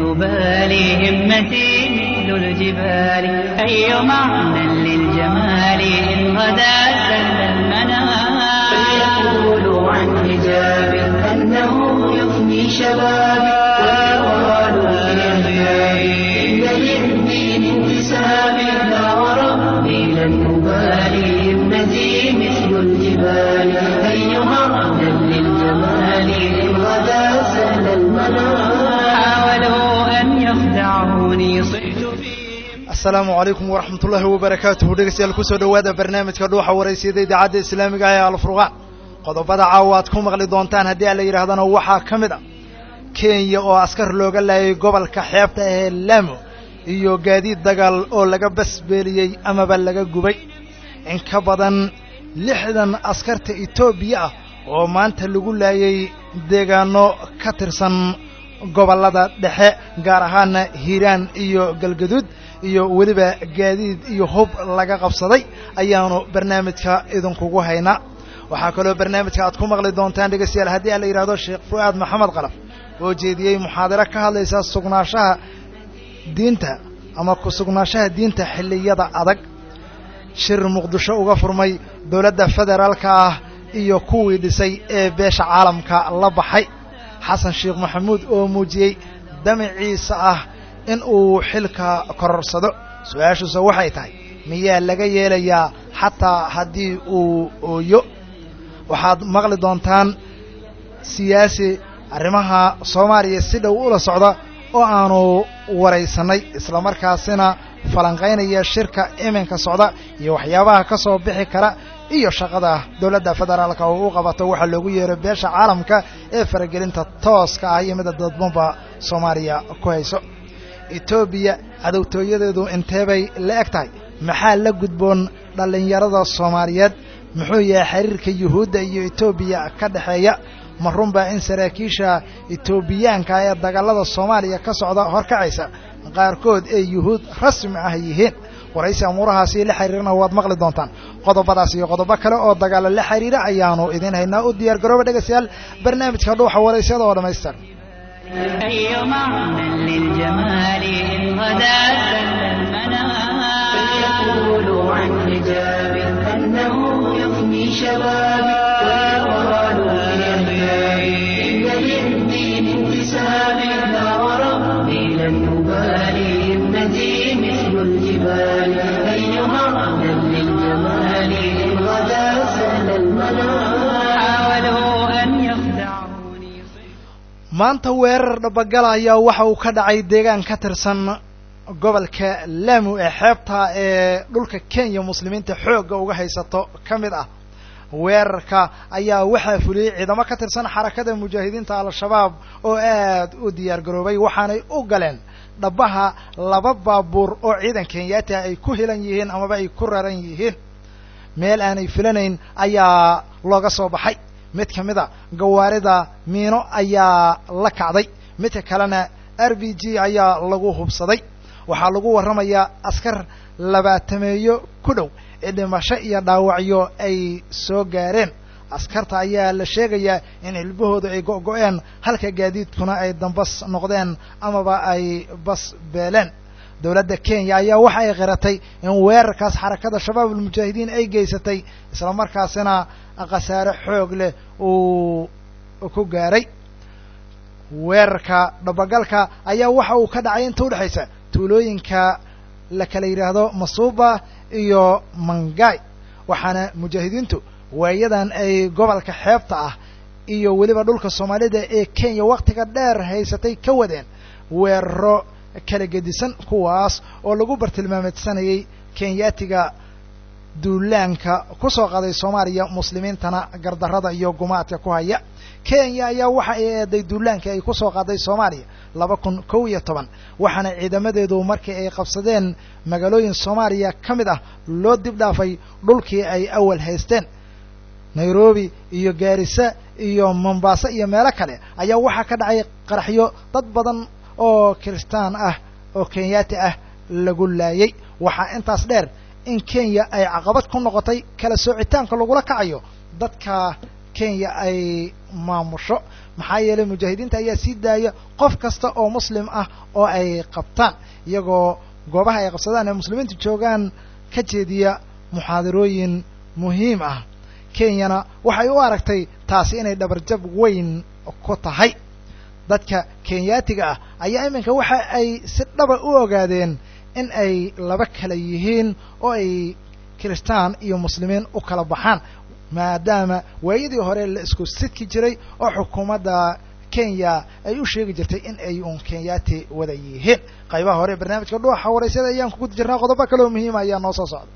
القبال همتي مثل الجبال أي معنى للجمال إن غدا سل المنام فليقولوا عن حجاب أنه يفني شبابي ويقالوا في أحيائي إن للدين انتسابي لا وربي لن أبالي همتي مثل الجبال أي معنى للجمال إن غدا سل المنام حاولوا أن يخدعوني صحت فيهم asalaamu calaykum waraxmat ullaahi wabarakaatuhu dhegeystayaal kusoo dhowaada barnaamijka dhuuxa waraysiyada idaacadda islaamiga ah ee alfurqaan qodobada caawa aad ku maqli doontaan haddii aan la yidhaahdana waxaa ka mid a kenya oo askar looga laayay gobolka xeebta ahee laamo iyo gaadiid dagaal oo laga basbeeliyey amaba laga gubay in ka badan lixdan askarta etoobiya ah oo maanta lagu laayay deegaano ka tirsan gobollada dhexe gaar ahaana hiiraan iyo galgaduud iyo weliba gaadiid iyo hub laga qabsaday ayaanu barnaamijka idinkugu haynaa waxaa kaloo barnaamijka aad ku maqli doontaan dhegeystayaal haddii aan la yidhahdo sheekh fu'aad maxamed qalaf oo jeediyey muxaadaro ka hadlaysa sugnaanshaha diinta ama ku sugnaanshaha diinta xilliyada adag shir muqdisho uga furmay dowladda federaalka ah iyo kuwii dhisay ee beesha caalamka la baxay xasan sheekh maxamuud oo muujiyey damaciisa ah in uu xilka kororsado su-aashuuse waxay tahay miyaa laga yeelayaa xataa haddii uu ooyo waxaad maqli doontaan siyaasi arrimaha soomaaliya si dhow ula socda oo aanu waraysannay islamarkaasina falanqaynaya shirka iminka socda iyo waxyaabaha ka soo bixi kara iyo shaqada dowladda federaalka oo u qabato waxaa loogu yeero beesha caalamka ee faragelinta tooska ah iyo mida dadbanba soomaaliya ku hayso etoobiya cadowtooyadeedu intee bay la eg tahay maxaa la gudboon dhallinyarada soomaaliyeed muxuu yahay xiriirka yuhuudda iyo etoobiya ka dhexeeya ma runbaa in saraakiisha etoobiyaanka ee dagaalada soomaaliya ka socda horkacaysa qaarkood ee yuhuud rasmi ah yihiin waraysi amuurahaasi la xiriirana waad maqli doontaan qodobadaas iyo qodobo kale oo dagaalo la xiriira ayaanu idiin haynaa u diyaar garooba dhegeystayaal barnaamijka dhuuxa waraysiyada oo dhammaystir أي معنى للجمال إن غدا سل المنام فليقولوا عن حجاب أنه يفني شبابي ويقالوا في أحيائي إن للدين انتسابي لا وربي لن أبالي همتي مثل الجبال أي معنى للجمال إن غدا سل المنام حاولوا أن يخدعوني maanta weerar dhabagala ayaa waxa uu ka dhacay deegaan ka tirsan gobolka laamu ee xeebta ee dhulka kenya muslimiinta xoogga uga haysato ka mid ah weerarka ayaa waxaa fuliyey ciidamo ka tirsan xarakada mujaahidiinta al-shabaab oo aad u diyaar garoobay waxaanay u galeen dhabaha laba baabuur oo ciidan kenyaati ah ay ku hilan yihiin amaba ay ku raran yihiin meel aanay filanayn ayaa looga soo baxay mid ka mid a gawaarida miino ayaa la kacday midka kalena r b g ayaa lagu hubsaday waxaa lagu warramayaa askar labaatameeyo ku dhow ee dhimasho iyo dhaawacyo ay soo gaareen askarta ayaa la sheegayaa in ilbahooda ay go-go-een halka gaadiidkuna ay dambas noqdeen amaba ay bas beeleen dowladda kenya ayaa waxa ay qiratay in weerarkaas xarakada shabaab ulmujaahidiin ay geysatay isla markaasina khasaare xoog leh uu ku gaaray weerarka dhabagalka ayaa waxa uu ka dhacay inta udhexaysa tuulooyinka la kala yidhaahdo masuuba iyo mangay waxaana mujaahidiintu waayadan ay gobolka xeebta ah iyo weliba dhulka soomaalida ee kenya wakhtiga dheer haysatay ka wadeen weeraro kala gedisan kuwaas oo lagu bartilmaameedsanayay kenyaatiga duulaanka ku soo qaday soomaaliya muslimiintana gardarrada iyo gumaadka ku haya kenya ayaa waxa ay eeday duulaanka ay ku soo qaaday soomaaliya laba kun kow iyo toban waxaana ciidamadeedu markii ay qabsadeen magaalooyin soomaaliya ka mid ah loo dib dhaafay dhulkii ay awal haysteen nairobi iyo gaarisa iyo mombaaso iyo meelo kale ayaa waxaa ka dhacay qaraxyo dad badan oo kiristaan ah oo kenyaati ah lagu laayay waxaa intaas dheer in kenya ay caqabad ku noqotay kala soocitaanka lagula kacayo dadka kenya ay maamusho maxaa yeelay mujaahidiinta ayaa sii daaya qof kasta oo muslim ah oo ay qabtaan iyagoo goobaha ay qabsadaan ee muslimiintu joogaan ka jeediya muxaadarooyin muhiim ah kenyana waxay u aragtay taasi inay dhabarjab weyn ku tahay dadka kenyaatiga ah ayaa iminka waxa ay si dhaba u ogaadeen in ay laba kala yihiin oo ay kiristaan iyo muslimiin u kala baxaan maadaama waayadii hore la isku sidki jiray oo xukuumadda kenya ay u sheegi jirtay in ay uun kenyaati wada yihiin qaybaha hore barnaamijka dhuuxa waraysyada ayaan kuguda jirnaa qodobo kale oo muhiima ayaa noo soo socda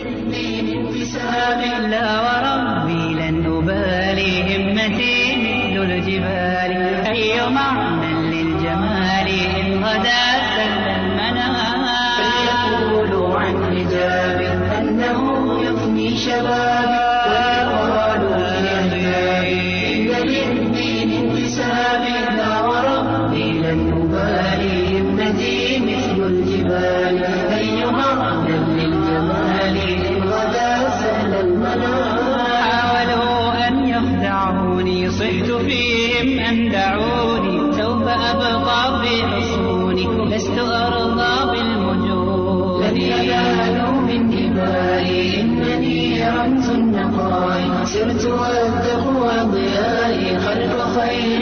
لا وربي لن أبالي همتي مثل الجبال أي معنى للجمال إن غدا سل المنام فليقولوا عن حجاب أنه يفني شبابي ويقالوا لأهلي إن للدين انتساب لا وربي لن أبالي همتي مثل الجبال أي معنى للجمال إن غدا سهل المنام حاولوا أن يخدعوني صحت فيهم أن دعوني سوف أبقى في حصوني لست أرضى بالمجون لن ينالوا من دمائي إنني رمز النقاء سرت والتقوى ضيائي خلف خير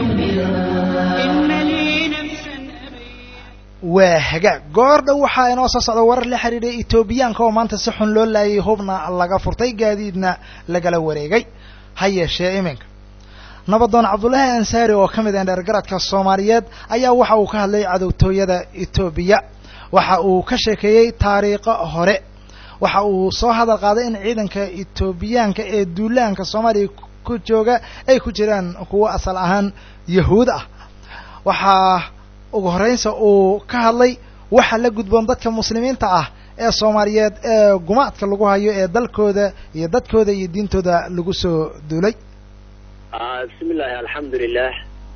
الأنبياء إن لي نفسا أبي waa hagaag goor dhow waxaa inoo soo socda warar la xidhiidhay etoobiyaanka oo maanta si xun loo laayay hubna laga furtay gaadiidna lagala wareegay ha yeeshee iminka nabadoon cabdullaahi ansaari oo ka mid ah dheergaradka soomaaliyeed ayaa waxa uu ka hadlay cadowtooyada etoobiya waxa uu ka sheekeeyey taariikho hore waxa uu soo hadal qaaday in ciidanka etoobiyaanka ee duulaanka soomaaliya ku jooga ay ku jiraan kuwo asal ahaan yahuud ah waxaa ugu horreynsa uu ka hadlay waxa la gudboon dadka muslimiinta ah ee soomaaliyeed ee gumaadka lagu hayo ee dalkooda iyo dadkooda iyo diintooda lagu soo duulay bismi illaahi alxamdulilah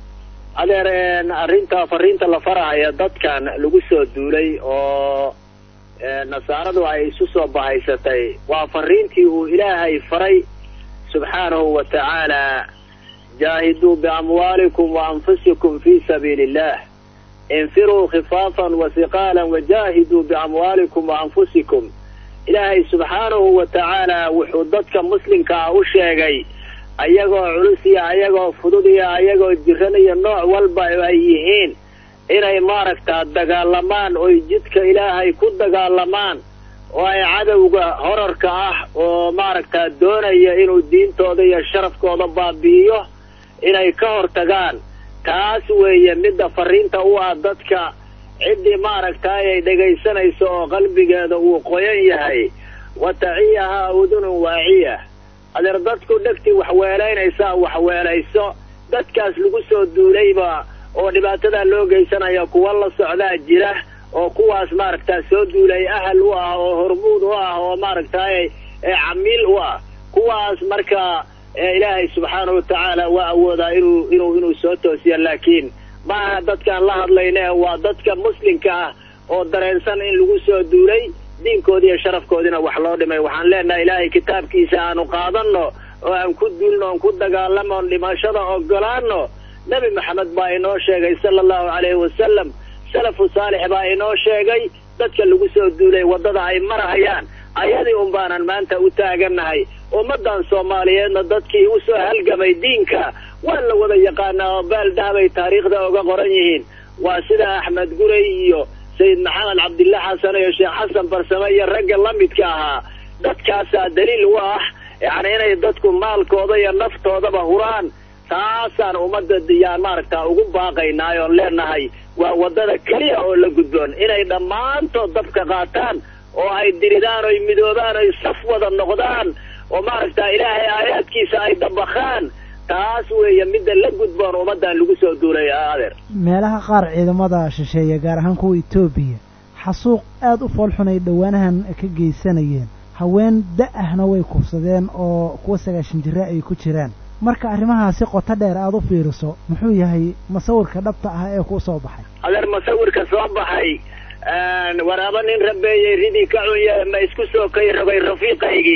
adeer arrinta fariinta la farahaya dadkan lagu soo duulay oo nasaaradu ay isu soo bahaysatay waa fariintii uu ilaahay faray subxaanahu wa tacaala jaahiduu biamwaalikum wa anfusikum fi sabiili illah infiruu khifaafan wa siqaalan wajaahiduu biamwaalikum wa anfusikum ilaahay subxaanahu wa tacaala wuxuu dadka muslimkaa u sheegay ayagoo culus iyo ayagoo fudud iyo ayagoo jiran iyo nooc walba ay yihiin inay maaragtaa dagaalamaan oy jidka ilaahay ku dagaalamaan oo ay cadowga horarka ah oo maaragtaa doonaya inuu diintooda iyo sharafkooda baabi'iyo inay ka hortagaan taas weeye midda fariinta u ah dadka ciddii maaragtaay ay dhegaysanayso oo qalbigeeda uu qoyan yahay wa taciyahaa udunun waaciya adeer dadku dhegtii waxweelaynaysaa waxweelayso dadkaas lagu soo duulayba oo dhibaatadaa loo geysanaya kuwa la socdaa jira oo kuwaas maaragtaa soo duulay ahal u ah oo hormuud u ah oo maaragtaay camiil u ah kuwaas marka ilaahay subxaanahu watacaala waa awoodaa inuu inuu inuu soo toosiya laakiin maaha dadkaan la hadlayne waa dadka muslimka ah oo dareensan in lagu soo duulay diinkoodi iyo sharafkoodina wax loo dhimay waxaan leenahay ilaahay kitaabkiisa aanu qaadanno oo aan ku duulno oon ku dagaalamo oon dhimashada ogolaano nebi maxamed baa inoo sheegay sala allahu calayhi wasalam salafu saalix baa inoo sheegay dadka lagu soo duulay waddada ay marahayaan ayadii un baanan maanta u taagannahay ummaddan soomaaliyeedna dadkii u soo halgamay diinka waa la wada yaqaanaa oo baaldahabay taariikhda oga qoran yihiin waa sida axmed guray iyo sayid maxamed cabdillah xasan iyo sheekh xasan farsame iyo ragga la midka ahaa dadkaasaa daliil u ah yacni inay dadku maalkooda iyo naftoodaba huraan taasaan ummadda yaan maaragtaa ugu baaqaynaa oon leenahay waa waddada keliya oo la gudboon inay dhammaantood dabka qaataan oo ay diridaan oy midoobaan oy saf wada noqdaan oo maaragtaa ilaahay aayaadkiisa ay dabakhaan taas weeye midda la gudboon ummaddan lagu soo duulay adeer meelaha qaar ciidamada shisheeye gaar ahaan kuwa etoobiya xasuuq aad u foolxun ay dhowaanahan ka geysanayeen haween da-ahna way kufsadeen oo kuwa sagaashan jira ay ku jiraan marka arrimahaasi qoto dheer aada u fiiriso muxuu yahay masawirka dhabta ah ee ku soo baxay adeer masawirka soo baxay waraaba nin rabeeyey ridii ka cunye ma isku soo kay rogay rafiiqaygii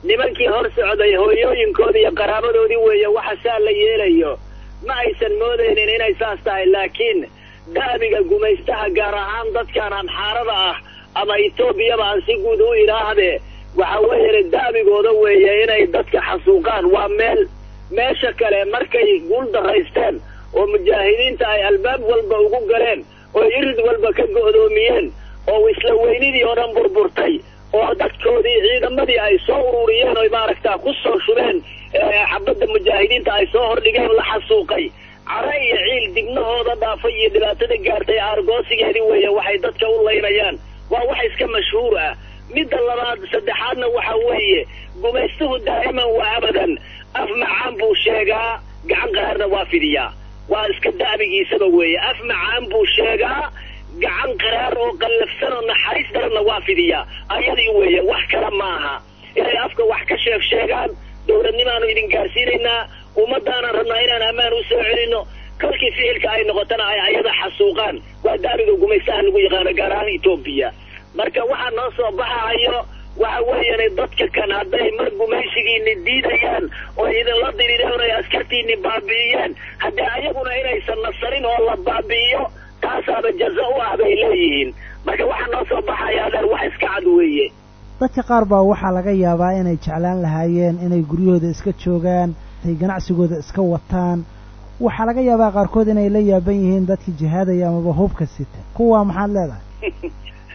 nimankii hor socday hooyooyinkoodii iyo qaraabadoodii weeye waxa saa la yeelayo ma aysan moodaynin inay saas tahay laakiin da'biga gumaystaha gaar ahaan dadkan amxaarada ah ama etoobiyaba aan si guud u idhaahdee waxa weeye da'bigooda weeye inay dadka xasuuqaan waa meel meesha kale markay guul daraysteen oo mujaahidiinta ay albaab walba ugu galeen oo irid walba ka go'doomiyeen oo isla weynidii oo dhan burburtay oo dadkoodii ciidamadii ay soo ururiyeen oy maaragta ku soo shubeen xabadda mujaahidiinta ay soo hordhigeen la xasuuqay care iyo ciil dibnahooda dhaafay iyo dhibaatada gaartay aargoosigeedii weeye waxay dadka u laynayaan waa wax iska mashhuur ah midda labaad saddexaadna waxa weeye gumaystuhu daa'iman wa abadan af macaan buu sheegaa gacan qaraarna waa fidiyaa waa iska da'bigiisaba weeye af macaan buu sheegaa gacan qaraar oo qallafsan oo naxariis daranna waa fidiyaa ayadii weeye wax kale maaha inay afka wax ka sheeg sheegaan dowladnimaanu idin gaarsiinaynaa ummaddaanaan rabnaa inaan ammaan u soo celino kolkii ficilka ay noqotana ay ayada xasuuqaan waa daabiga gumaystaha lagu yaqaano gaar ahaan etoobiya marka waxaa noo soo baxahayo waxa weeyaan dadka kan hadday mar gumaysigiini diidayaan oo idinla dirireen ay askartiini baabi'iyeen haddii ayaguna inaysan nasarin oo la baabi'iyo taasaaba jaza u ah bay leeyihiin marka waxaa noo soo baxaya adeer wax iska cad weeye dadka qaar baa waxaa laga yaabaa inay jeclaan lahaayeen inay guryahooda iska joogaan ay ganacsigooda iska wataan waxaa laga yaabaa qaarkood inay la yaaban yihiin dadkii jihaadaya amaba hubka sita kuwaa maxaad leedahay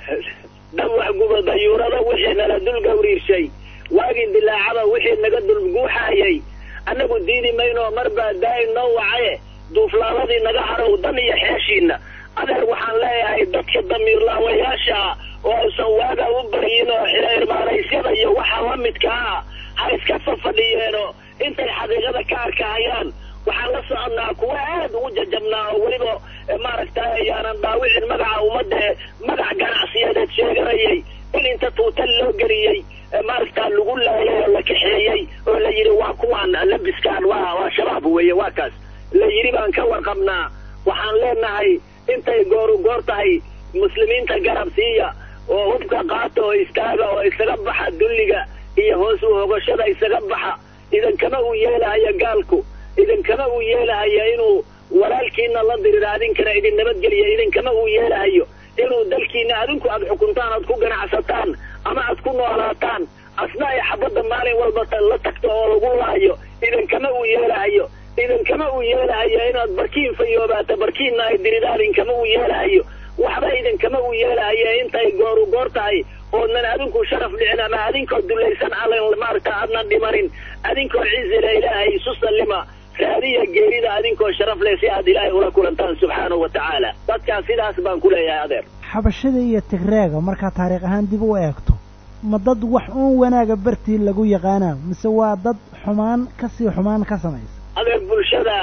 dhawax guba dayuurada wixii nala dul gawriirshay waagii dilaacada wixii naga dul guuxaayay annagu diidi maynoo mar baa daa'im noo wacaye duuflaaladii naga harow dan iyo xeeshiina adeer waxaan leeyahay dadka damiirlaawayaasha ah oo aysan waaga u baryin oo xirmaanaysyada iyo waxa la midka ah ha iska fafadhiyeeno intay xaqiiqada ka arkahayaan waxaan la soconnaa kuwa aad ugu jajabnaa oo weliba maaragtay ayaanan dhaawicin magaca ummadda ee magac ganacsiyadeed sheeganayay in inta tuutal loo geliyey maaragtaa lagu laayay oo la kaxeeyey oo la yidhi waa kuwaan labiskaan waa waa shabaab weeye waa kaas la yidhi baan ka warqabnaa waxaan leenahay intay gooru goor tahay muslimiinta garab siiya oo hubka qaata oo istaaga oo isaga baxa dulliga iyo hoos u hogashada isaga baxa idankama uu yeelahaya gaalku idinkama uu yeelahaya inuu walaalkiina la dirira adinkana idin nabadgeliya idinkama uu yeelahayo inuu dalkiina adinku aad xukuntaan aad ku ganacsataan ama aad ku noolaataan asna ay xabadda maalin walba la tagto oo lagu laayo idinkama uu yeelahayo idinkama uu yeelahayo inaad barkiin fayoobaato barkiinna ay diridaan idinkama uu yeelahayo waxba idinkama uu yeelahayo intay gooru goor tahay oodnan adinku sharaf dhicin ama adinkoo dulaysan allan maaragta aadnan dhimanin adinkoo cizila ilaahay isu sallima raadiya geerida adinkoo sharaf leh si aad ilaahay ula kulantaan subxaanahu wa tacaala dadkaas sidaas baan ku leeyahay adeer xabashada iyo tigreega markaa taariikh ahaan dib u eegto ma dad wax uun wanaaga bartii lagu yaqaanaa mise waa dad xumaan kasii xumaan ka samaysa adeer bulshada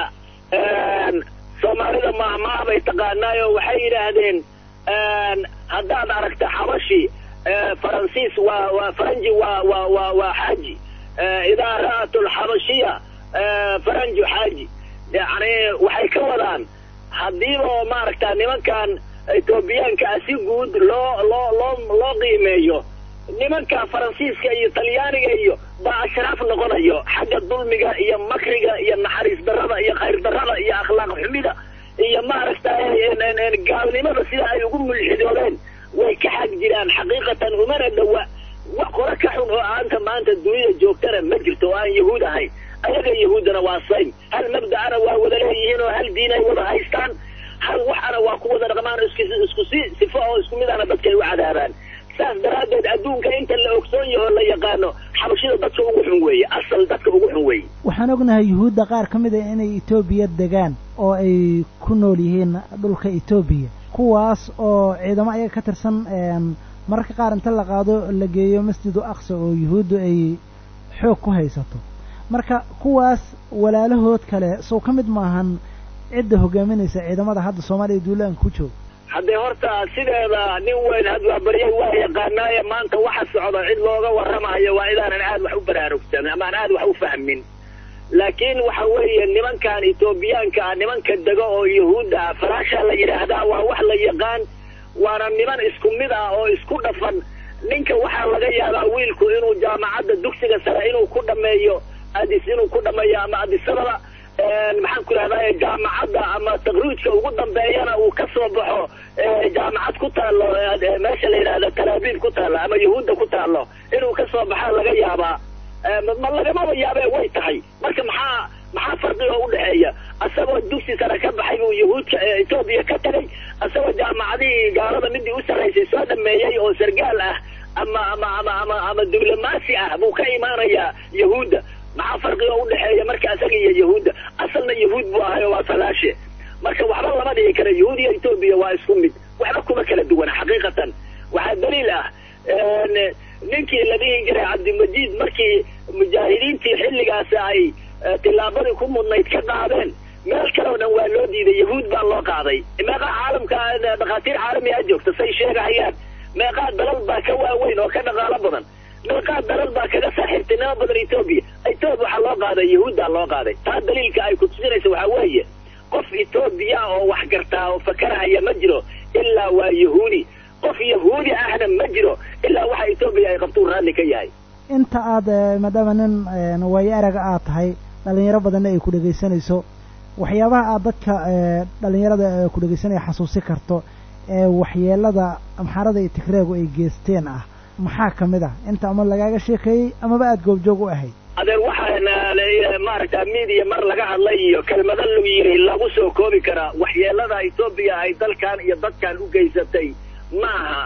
soomaalida mahmaah bay taqaanaayo waxay yidhaahdeen haddaad aragta xabashi faransiis waa waa faranji waa waa waa waa xaaji idaa ra'at alxabashiya faranju xaaji yani waxay ka wadaan haddiiba oo maaragta nimankan etoobiyaanka si guud loo loo loo loo qiimeeyo nimanka faransiiska iyo talyaaniga iyo baa ashraaf noqonayo xagga dulmiga iyo makriga iyo naxariis darrada iyo khayr darrada iyo akhlaaq xumida iyo maaragta gaalnimada sida ay ugu mulxidoobeen way ka xag jiraan xaqiiqatan umana dhowa wax qora ka xun oo aanta maanta dunida joogtana ma jirto oo aan yahuud ahayn ayaga yahuuddana waa saym hal mabda'ana waa wada leeyihiin oo hal diin ay wada haystaan hal waxana waa ku wada dhaqmaan isku si sifo oo isku mid ana dadka ay u cadaabaan saas daraaddeed adduunka inta la ogsoon yaho la yaqaano xabashida dadka ugu xun weeye asal dadka ugu xun weeye waxaan ognahay yuhuudda qaar ka mid a inay etoobiya degaan oo ay ku nool yihiin dhulka etoobiya kuwaas oo ciidamo ayaga ka tirsan mararka qaar inta la qaado la geeyo masjidu aqsa oo yuhuuddu ay xoog ku haysato marka kuwaas walaalahood kale sow ka mid maahan cidda hogaaminaysa ciidamada hadda soomaaliya duulaanka ku jooga haddee horta sideeda nin weyn hadwaabaryay waa yaqaanaaye maanta waxa socda cid looga warramayo waa idaanan aad wax u baraarugsan amaan aad wax u fahmin laakiin waxa weeye nimankan etoobiyaanka ah nimanka dego oo yahuudda ah faraasha la yidhaahdaa waa wax la yaqaan waana niman isku mid ah oo isku dhafan ninka waxaa laga yaabaa wiilku inuu jaamacadda dugsiga sare inuu ku dhameeyo adis inuu ku dhameeyo ama adisababa maxaan ku idhahdaa jaamacadda ama takriijka ugu dambeeyana uu ka soo baxo jaamacad ku taalo meesha la yidhahda talaabiib ku taalo ama yahuudda ku taalo inuu ka soo baxaa laga yaabaa ma lagamaba yaabee way tahay marka maxaa maxaa farqiga udhexeeya asagoo dugsi sare ka baxay buu yahuudka etoobiya ka tagay asagoo jaamacadihii gaalada midii u sarraysay soo dhameeyey oo sargaal ah ama ama ama ama ama diblomaasi ah buu ka imaanayaa yahuudda maxaa farqiga udhexeeya marka asaga iyo yahuudda asalna yahuud buu ahayo waa falaashe marka waxba lama dhigi kara yahuud iyo etoobiya waa isku mid waxba kuma kala duwana xaqiiqatan waxaa daliil ah ninkii la dhihi jiray cabdimajid markii mujaahidiintii xilligaasi ay tillaabadii ku mudnayd ka qaadeen meel kaleo dhan waa loo diiday yahuud baa loo qaaday meeqaa caalamka dhakhaatiir caalami a joogta say sheegahayaan meeqaa dalal baa ka waaweyn oo ka dhaqaalo badan meeqaa dalal baa kaga saaxiibtinimo badan etoobiya etoobiya waxaa loo qaaday yahuuddaa loo qaaday taa daliilka ay ku tusinaysa waxaa weeye qof etoobiya oo wax gartaa oo fakarahaya ma jiro ilaa waa yahuudi qof yahuudi ahna ma jiro ilaa waxa etoobiya ay qabtuu raalli ka yahay inta aad maadaama nin waayo araga aad tahay dhalinyaro badanna ay ku dhegaysanayso waxyaabaha aad dadka dhalinyarada ku dhegaysanaya xasuusi karto ee waxyeelada amxaarada iyo tigreegu ay geesteen ah maxaa ka mid ah inta ama lagaaga sheekeeyey amaba aada goobjoog u ahayd adeer waxaana maaragta media mar laga hadlay iyo kelmado lagu yiri lagu soo koobi karaa waxyeelada etoobiya ay dalkan iyo dadkan u geysatay maaha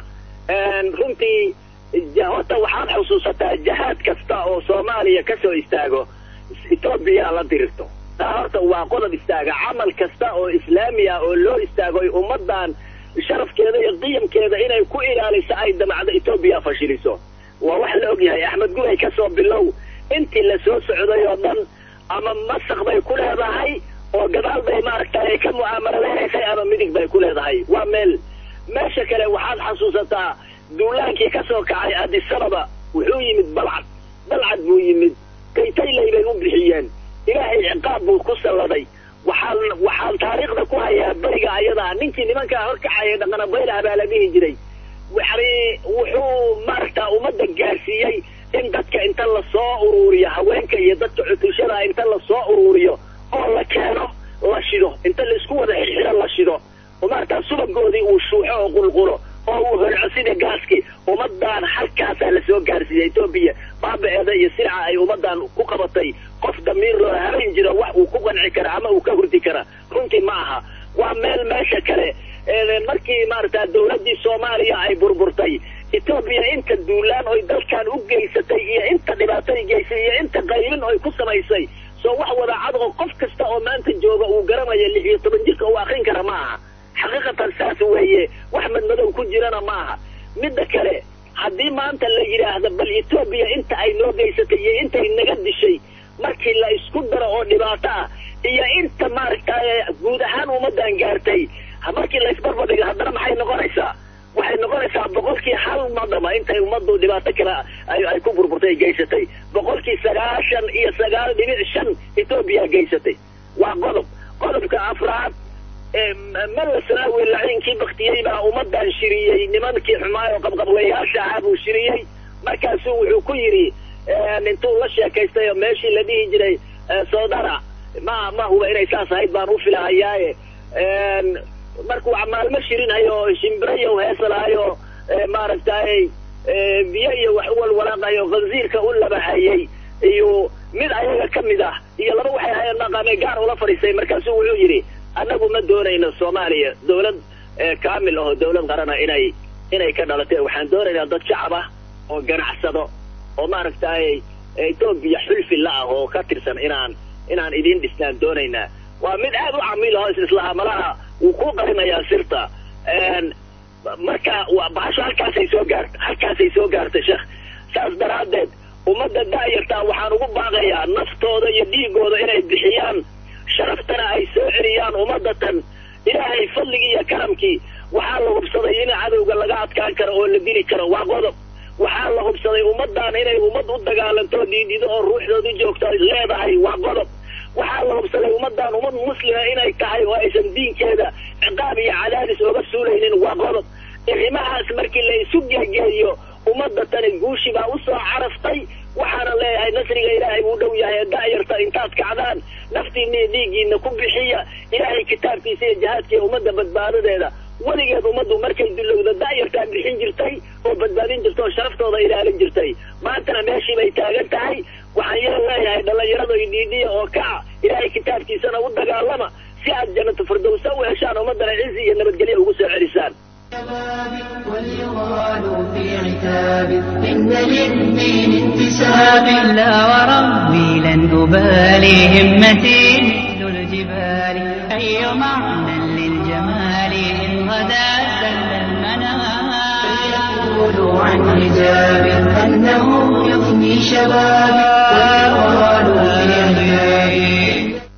runtii horta waxaad xusuusataa jahaad kasta oo soomaaliya ka soo istaago etoobiya la dirirto taa horta waa qodob istaaga camal kasta oo islaami ah oo loo istaago ay ummadan sharafkeeda iyo qiyamkeeda inay ku ilaaliso ay damacdo etoobiya fashiliso waa wax la ogyahay axmed gubay ka soo bilow intii la soo socday oo dhan ama masaq bay ku leedahay oo gadaal bay maaragtay ka mucaamaladaysay ama midig bay ku leedahay waa meel meesha kale waxaad xasuusataa duulaankii ka soo kacay adisababa wuxuu yimid balcad balcad buu yimid kaytaylay bay u bixiyeen ilaahay ciqaab buu ku salladay waxaan waxaan taariikhda ku hayaa beriga ayadaa ninkii nimankaa horkacaya dhaqanabaylaha baa la dhihi jiray yani wuxuu maaragta ummadda gaarsiiyey in dadka inta lasoo uruuriyo haweenka iyo dadka cutushada inta lasoo uruuriyo oo la keeno la shido inta laisku wada xirxiro la shido oo maaragta subagoodii uu shuuxo oo qulqulo oo uu holco sida gaaskii ummadan halkaasaa lasoo gaarsiiyey etoobiya baabaceeda iyo sirca ay ummadan ku qabatay qof damiir loo habayn jiro wax uu ku qanci kara ama uu ka hurdi kara runtii ma aha waa meel meesha kale markii maaragta dawladdii soomaaliya ay burburtay etoobiya inta duulaan oy dalkan u geysatay iyo inta dhibaatay geysay iyo inta qaylin oy ku samaysay soo wax wadaacad oo qof kasta oo maanta jooga uu garanayo lix iyo toban jirka uu akrin kara ma aha xaqiiqatan saas weeye wax madmadow ku jirana ma aha midda kale haddii maanta la yidhaahdo bal etoobiya inta ay noo geysatay iyo intay naga dishay markii la isku daro oo dhibaato ah iyo inta maaragtay guud ahaan ummadan gaartay markii la isbarbadhiga haddana maxay noqonaysaa waxay noqonaysaa boqolkii hal madama intay ummaddu dhibaato kale ay ku burburtay geysatay boqolkii sagaashan iyo sagaal dhibic shan etoobiya geysatay waa qodob qodobka afraad malasnaawi laciinkii baktiyey baa ummadan shiriyey nimankii xumaay oo qabqablayaasha ahaa buu shiriyey markaasu wuxuu ku yidhi intuu la sheekaystay oo meeshii la dhihi jiray soodara ma ma huba inay saas ahayd baan u filahayaaye markuu maalmo shirinhayo shimbirayo heesalahayo maaragtay biyo iyo wax u walwalaaqayo khansiirka u labahayey iyo mid ayaga ka mid ah iyo laba waxay ahayeen maqaamay gaar ula fadhiistay markaasu wuxuu yidhi annagu ma doonayno soomaaliya dawlad kaamil aho dawlad qarana inay inay ka dhalatay waxaan doonaynaa dad shacab ah oo ganacsado oo maaragtay etoobiya xulfi la ah oo ka tirsan inaan inaan idin dhisnaan doonaynaa waa mid aad u camiil aho islahaa malaha wuu ku qarinayaa sirta marka bahasho halkaasay soo gaarta halkaasay soo gaartay sheekh saas daraaddeed ummadda daayartaa waxaan ugu baaqayaa naftooda iyo dhiigooda inay bixiyaan sharaftana ay soo celiyaan ummadatan ilaahay fadligii iyo karamkii waxaa la hubsaday in cadowga laga adkaan karo oo la dili karo waa qodob waxaa la hubsaday ummadan inay ummad u dagaalanto dhiidhido oo ruuxdoodu joogto leedahay waa qodob waxaa la hubsaday ummadan ummad muslima inay tahay oo aysan diinkeeda ciqaab iyo cadaadis oga suulaynin waa qodob arrimahaas markii la isu geegeeyo ummadda tani guushi baa usoo caraftay waxaana leeyahay nasriga ilaahay buu dhow yahay da'yarta intaad kacdaan naftiina iyo dhiiggiina ku bixiya ilaahay kitaabkiisa iyo jihaadka iyo ummadda badbaadadeeda weligeed ummaddu markay dulowda da'yartaa bixin jirtay oo badbaadin jirta oo sharaftooda ilaalin jirtay maantana meeshii bay taagan tahay waxaan yar leeyahay dhallinyarada dhiidhiya oo kaca ilaahay kitaabkiisana u dagaalama si aad jannatu firdowsa u heshaan ummaddana cizi iyo nabadgelyo ugu soo celisaan وليغال في عتاب إن للدين انتساب لا وربي لن أبالي همتي مثل الجبال أي معنى للجمال إن غدا سل المنام فيقول عن حجاب أنه يفني شبابي ويغال في عتاب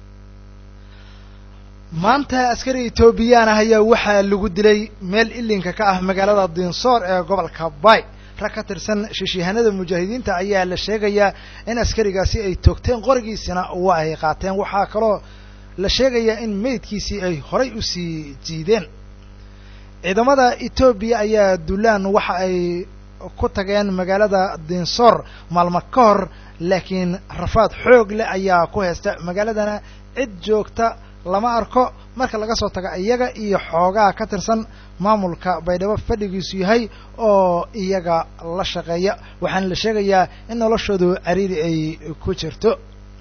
maanta askari etoobiyaan ah ayaa waxaa lagu dilay meel ilinka ka ah magaalada dinsoor ee gobolka bay rag ka tirsan shishiihanada mujaahidiinta ayaa la sheegayaa in askarigaasi ay toogteen qorigiisina waa ay qaateen waxaa kaloo la sheegayaa in meydkiisii ay horay usii jiideen ciidamada etoobiya ayaa dulaan waxa ay ku tageen magaalada dinsoor maalmo ka hor laakiin rafaad xoog leh ayaa ku haysta magaaladana cid joogta lama arko marka laga soo tago iyaga iyo xoogaa ka tirsan maamulka baydhabo fadhigiisu yahay oo iyaga la shaqeeya waxaana la sheegayaa in noloshoodu cariiri ay ku jirto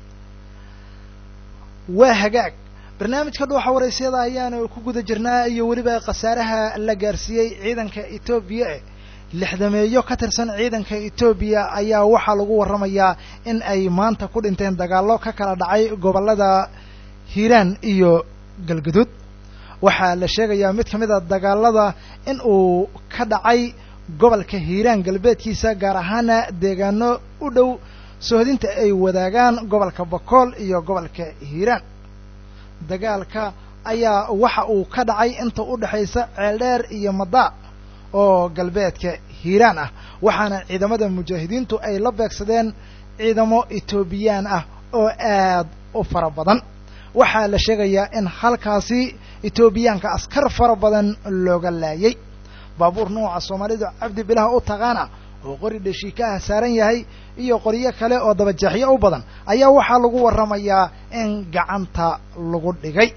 waa hagaag barnaamijka dhuuxa waraysyada ayaanu ku guda jirnaa iyo weliba khasaaraha la gaarsiiyey ciidanka etoobiya e lixdameeyo ka tirsan ciidanka etoobiya ayaa waxaa lagu warramayaa in ay maanta ku dhinteen dagaallo ka kala dhacay gobollada hiiraan iyo galgaduud waxaa la sheegayaa mid ka mid a dagaalada in uu ka dhacay gobolka hiiraan galbeedkiisa gaar ahaana deegaano u dhow soohdinta ay wadaagaan gobolka bakool iyo gobolka hiiraan dagaalka ayaa waxa uu ka dhacay inta u dhexaysa ceeldheer iyo madaa oo galbeedka hiiraan ah waxaana ciidamada mujaahidiintu ay la beegsadeen ciidamo etoobiyaan ah oo aad u fara badan waxaa la sheegayaa in halkaasi etoobiyaanka askar fara badan looga laayay baabuur nuuca soomaalidu cabdi bilaha u taqaana oo qori dhashiikaha saaran yahay iyo qoryo kale oo dabajeexyo u badan ayaa waxaa lagu warramayaa in gacanta lagu dhigay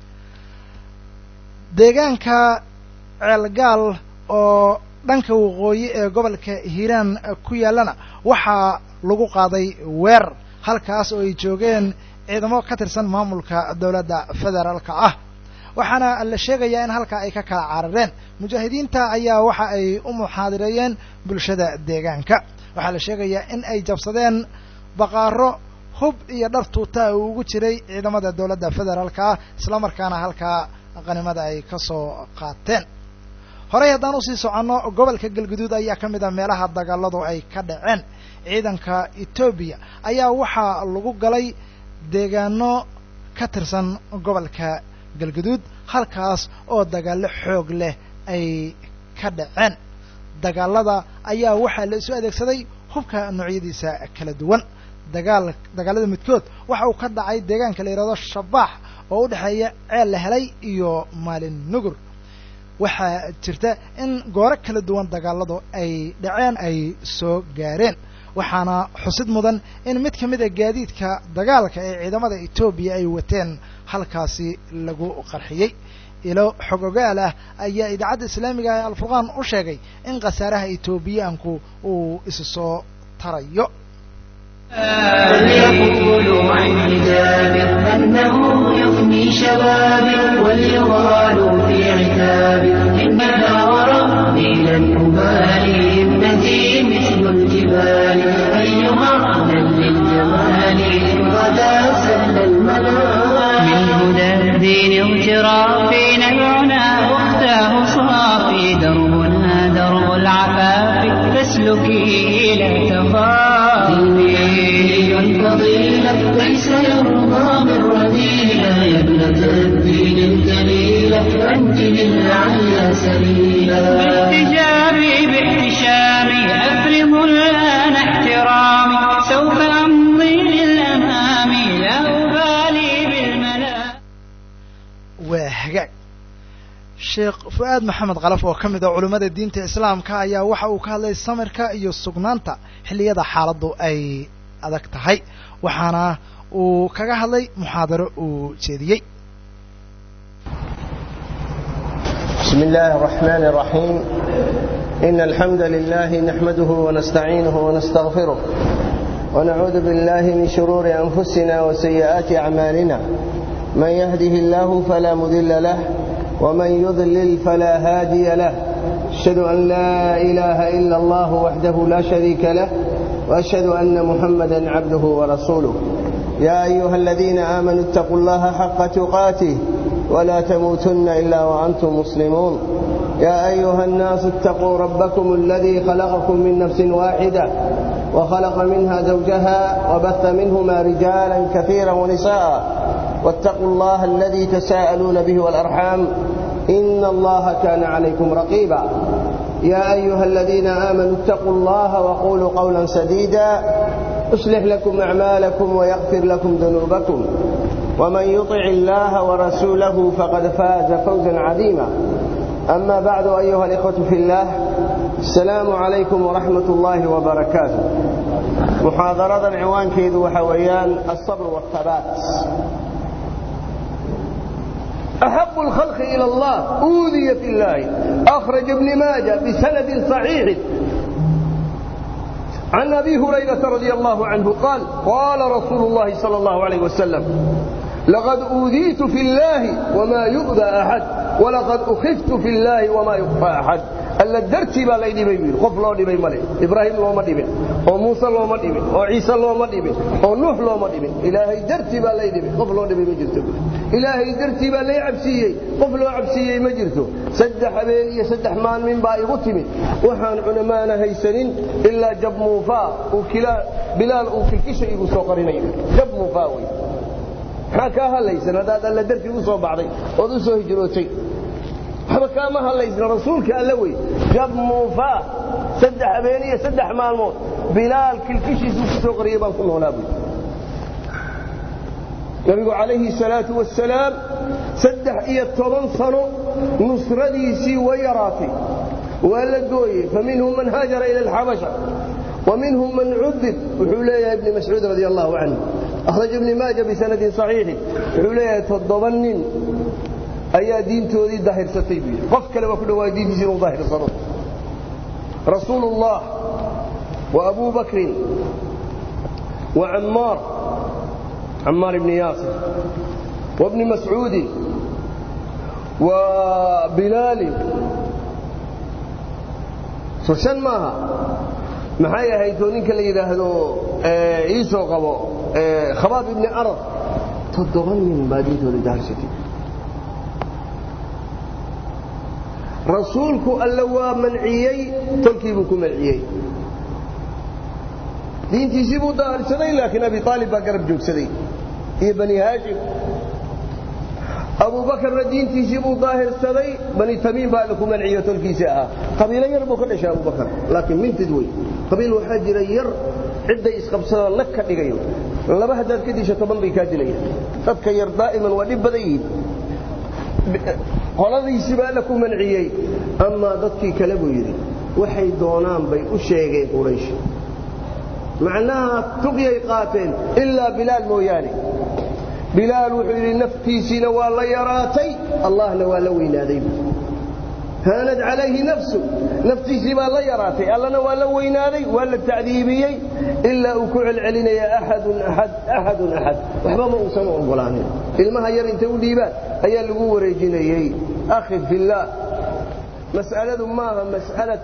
deegaanka ceelgaal oo dhanka waqooyi ee gobolka hiiraan ku yaallana waxaa lagu qaaday weerar halkaas oo ay joogeen ciidamo ka tirsan maamulka dowladda federaalka ah waxaana la sheegayaa in halkaa ay ka kala carareen mujaahidiinta ayaa waxa ay u muxaadireeyeen bulshada deegaanka waxaa la sheegayaa in ay jabsadeen baqaaro hub iyo dhar tuuta uu ugu jiray ciidamada dowladda federaalka ah islamarkaana halkaa qanimada ay ka soo qaateen horey haddaan usii soconno gobolka galguduud ayaa ka mid ah meelaha dagaaladu ay ka dhaceen ciidanka etoobiya ayaa waxaa lagu galay deegaano ka tirsan gobolka galguduud halkaas oo dagaallo xoog leh ay ka dhaceen dagaalada ayaa waxaa la isu adeegsaday hubka noocyadiisa kala duwan dagaal dagaalada midkood waxa uu ka dhacay deegaanka la yidhahdo shabaax oo u dhexeeya ceel la helay iyo maalin nugur waxaa jirta in gooro kala duwan dagaaladu ay dhaceen ay soo gaareen waxaana xusid mudan in mid ka mid a gaadiidka dagaalka ee ciidamada etoobiya ay wateen halkaasi lagu qarxiyey ilo xog ogaal ah ayaa idaacadda islaamiga ee alfurqaan u sheegay in khasaaraha etoobiyaanku uu isu soo tarayo وليقولوا عن حجاب أنه يفني شبابي وليغالوا في عتاب إنها وربي لن أبالي ابنتي مثل الجبال أي معنى للجمال إن غدا سل المنام من هدى الدين اغترافي نبعنا أختاه صافي دربنا درب العفاف فاسلكيه لا تخافي فضيلة ليس يرضى من رذيلة يا ابنة الدين الجليلة أنت للعلى سبيلا باحتجابي باحتشامي أفرض الآن احترامي سوف أمضي للأمام لا أبالي بالملا waa hagaag sheekh fu-aad maxamed kalaf oo ka mid ah culimmada diinta islaamka ayaa waxa uu ka hadlay samirka iyo sugnaanta xilliyada xaaladdu ay adag tahay waxaana uu kaga hadlay muxaadaro uu jeediyey بسم الله الرحمن الرحيم إن الحمد لله نحمده ونستعينه ونستغفره ونعوذ بالله من شرور أنفسنا وسيئات أعمالنا من يهده الله فلا مذل له ومن يضلل فلا هادي له أشهد أن لا إله إلا الله وحده لا شريك له وأشهد أن محمدا عبده ورسوله يا أيها الذين آمنوا اتقوا الله حق تقاته ولا تموتن إلا وأنتم مسلمون يا أيها الناس اتقوا ربكم الذي خلقكم من نفس واحدة وخلق منها زوجها وبث منهما رجالا كثيرا ونساء واتقوا الله الذي تساءلون به والأرحام إن الله كان عليكم رقيبا يا أيها الذين آمنوا اتقوا الله وقولوا قولا سديدا يصلح لكم أعمالكم ويغفر لكم ذنوبكم ومن يطع الله ورسوله فقد فاز فوزا عظيما أما بعد أيها الإخوة في الله السلام عليكم ورحمة الله وبركاته محاضرة العنوان كيد وحويان الصبر والثبات أحب الخلق إلى الله أوذي في الله أخرج ابن ماجه بسند صحيح عن أبي هريرة رضي الله عنه قال قال رسول الله صلى الله عليه وسلم لقد أوذيت في الله وما يؤذى أحد ولقد أخفت في الله وما يخفى أحد alla dartii baa lay dhibay buu qof loo dhibay male ibraahim looma dhibin oo muuse looma dhibin oo ciise looma dhibin oo nuux looma dhibin ilaahay dartii baa lay dhibay qof loo dhibay ma jirto ilaahay dartii baa lay cabsiiyey qof loo cabsiiyey ma jirto saddex habeen iyo saddex maalmin baa igu timid waxaan cunamaana haysanin ilaa jab muufaa uu bilaal uu kilkisha igu soo qarinayo jab muufaa wey maxaa kaa hadlaysan haddaad alla dartii u soo baxday ood u soo hijrootay waxba kaama hadlaysna rasuulka alle wey jab muufaa saddex habeen iyo saddex maalmood bilaal kilkishiisuu ku soo qariyay baan ku noolaa buy nabigu calayhi salaatu wasalaam saddex iyo toban sano nusradiisii way yaraatay waa la gooyey faminhum man haajara ila alxabasha ومنهم من عذب وحوليه ابن مسعود رضي الله عنه أخرج ابن ماجه بسند صحيح وحوليه تضبنن ayaa diintoodii daahirsatay buu yidhi qof kale waa ku dhawaa diintiisa inuu daahirsado rasuulu ullah wa abu bakrin wa cammaar cammaar ibni yaasir wa bni mascuudin wa bilaalin so shan maaha maxay ahayd oo ninka la yidhaahdo iisoo qabo khabaab ibni arad toddoba nin baa diintoodii daahirsatay rasuulku alle waa manciyey tolkii buu ku manciyey diintiisii buu daahirsaday laakiin abi aalib baa garab joogsaday iyo bani haashim abuubakarna diintiisii buu daahirsaday bani tamiim baa alle ku manciyo tolkiisii ahaa qabiilo yar buu ka dhashay abubakar laakiin mintid wey qabiil waxaa jira yar cidday isqabsadaan nag ka dhigayo laba haddaad ka disho toban bay kaa dilayaan dadka yar daa'iman waa dhib badan yihiin qoladiisii baa alla ku manciyey amaa dadkii kale buu yidhi waxay doonaan bay u sheegeen quraysh macnaha tuqyay qaateen ilaa bilaal mooyaane bilaal wuxuu yidhi naftiisiina waa la yaraatay allahna waa la weynaaday haanad calayhi nafsu naftiisii baa la yaraatay allana waa la weynaaday waa la tacdiibiyey ilaa uu ku celcelinaya axadun axad axadun axad waxba ma uusan u oggolaanin ilmaha yar intay u dhiibaan ayaa lagu wareejinayey akhi fillaah mas'aladu maaha mas'alatu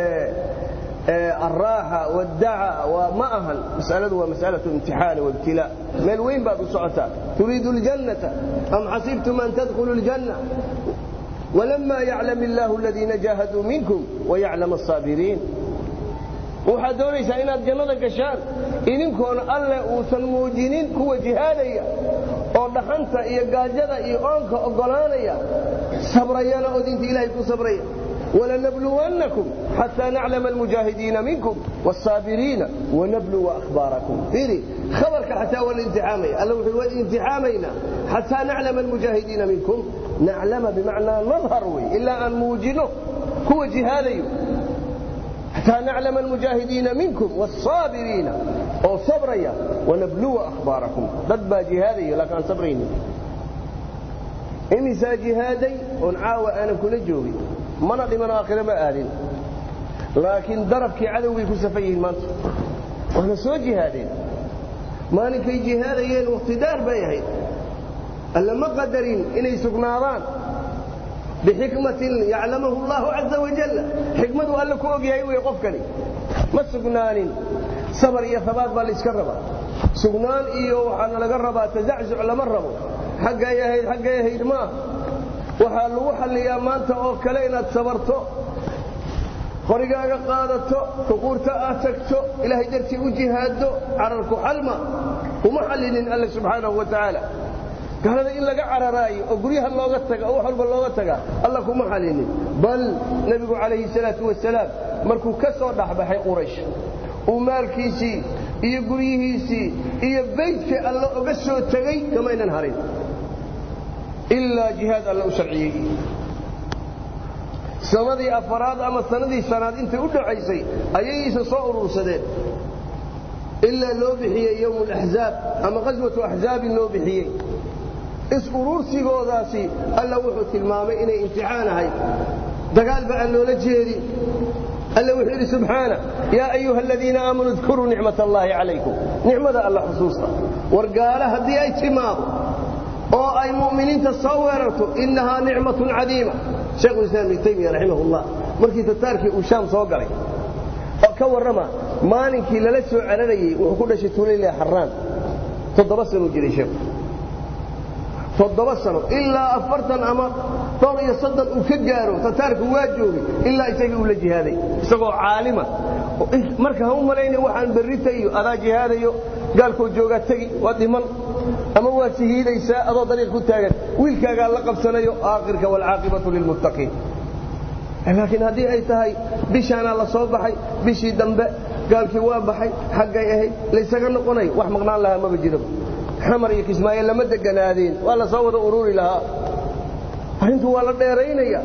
الراحة والدعاء وما أهل مسألة ومسألة امتحان وابتلاء من وين بعد سعتا تريد الجنة أم حسبتم أن تدخلوا الجنة ولما يعلم الله الذين جاهدوا منكم ويعلم الصابرين waxaad doonaysaa inaad jannada gashaan idinkoona alle uusan muujinin kuwa jihaadaya oo dhaxanta iyo gaajada iyo oonka oggolaanaya sabrayana oo diinta ilaahay ku sabraya ولنبلونكم حتى نعلم المجاهدين منكم والصابرين ونبلو أخباركم فيري خبرك حتى والانتحامي الله الانتحامينا حتى نعلم المجاهدين منكم naclama bimacnaa nadhar wey ilaa aan muujino kuwa jihaadayo xataa naclama almujaahidiina minkum wاsaabiriina oo sabraya wanabluwa akhbaarakum dad baa jihaadaya laakiin aan sabraynin imisaa jihaaday oon caawa aanan kula joogin mana dhiman aakhire ma aadin laakiin darabkii cadowgay ku safan yihiin maanta waana soo jihaadeen maalinkay jihaadayeen wakhtidaar bay ahayd alla ma qadarin inay sugnaadaan bixikmatin yaclamahu allahu caza wajalla xikmadu alle ku og yahay wey qofkani ma sugnaanin sabar iyo habaad baa layska rabaa sugnaan iyo waxaana laga rabaa tazaczuc lama rabo xaggay ahayd xaggay ahayd maaha waxaa lagu xalliyaa maanta oo kale inaad sabarto qorigaaga qaadato xuquurta aad tagto ilaahay dartii u jihaaddo cararku xalma kuma xallinin alle subxaanahu wa tacaala gaalada in laga cararaayo oo guryaha looga taga oo wax walba looga taga alla kuma xallinin bal nebigu calayhi salaatu wasalaam markuu ka soo dhexbaxay quraysh uu maalkiisii iyo guryihiisii iyo beydkii alle oga soo tegey kamaynan harin ilaa jihaad alle u sharciyey sanadii afaraad ama sanadii shanaad intay u dhacaysay ayay isa soo urursadeen ilaa loo bixiyey yowm alaxzaab ama qaswatu axzaabin loo bixiyey is-urursigoodaasi alla wuxuu tilmaamay inay imtixaan ahayd dagaalba aan loola jeedin alla wuxuu yidhi subxaana yaa ayuha aladiina aamanuu idkuruu nicmat allaahi calaykum nicmada alla xusuusta war gaala haddii ay timaado oo ay mu'miniinta soo weerarto innahaa nicmatun cadiima sheekhulislaam ibnu taymiya raximahullah markii tataarkii uu shaam soo galay ka warrama maalinkii lala soo cararayey wuxuu ku dhashay tuulayle xaraan toddoba sanuu jiray sheekhu toddoba sano ilaa afartan ama dhowr iyo soddon uu ka gaaro tataarku waa joogay ilaa isagii uu la jihaaday isagoo caalima marka ha u malayna waxaan berritayo adaa jihaadayo gaalkoo joogaa tegi waa dhiman ama waa sihiidaysaa adoo dariiq ku taagan wiilkaagaa la qabsanayo aakhirka waalcaaqibatu lilmuttaqiin laakiin haddii ay tahay bishaanaa la soo baxay bishii dambe gaalkii waa baxay xaggay ahayd laysaga noqonayo wax maqnaan lahaa maba jiraba xamar iyo kismaayo lama deganaadeen waa la soo wada ururi lahaa arrintu waa la dheeraynaya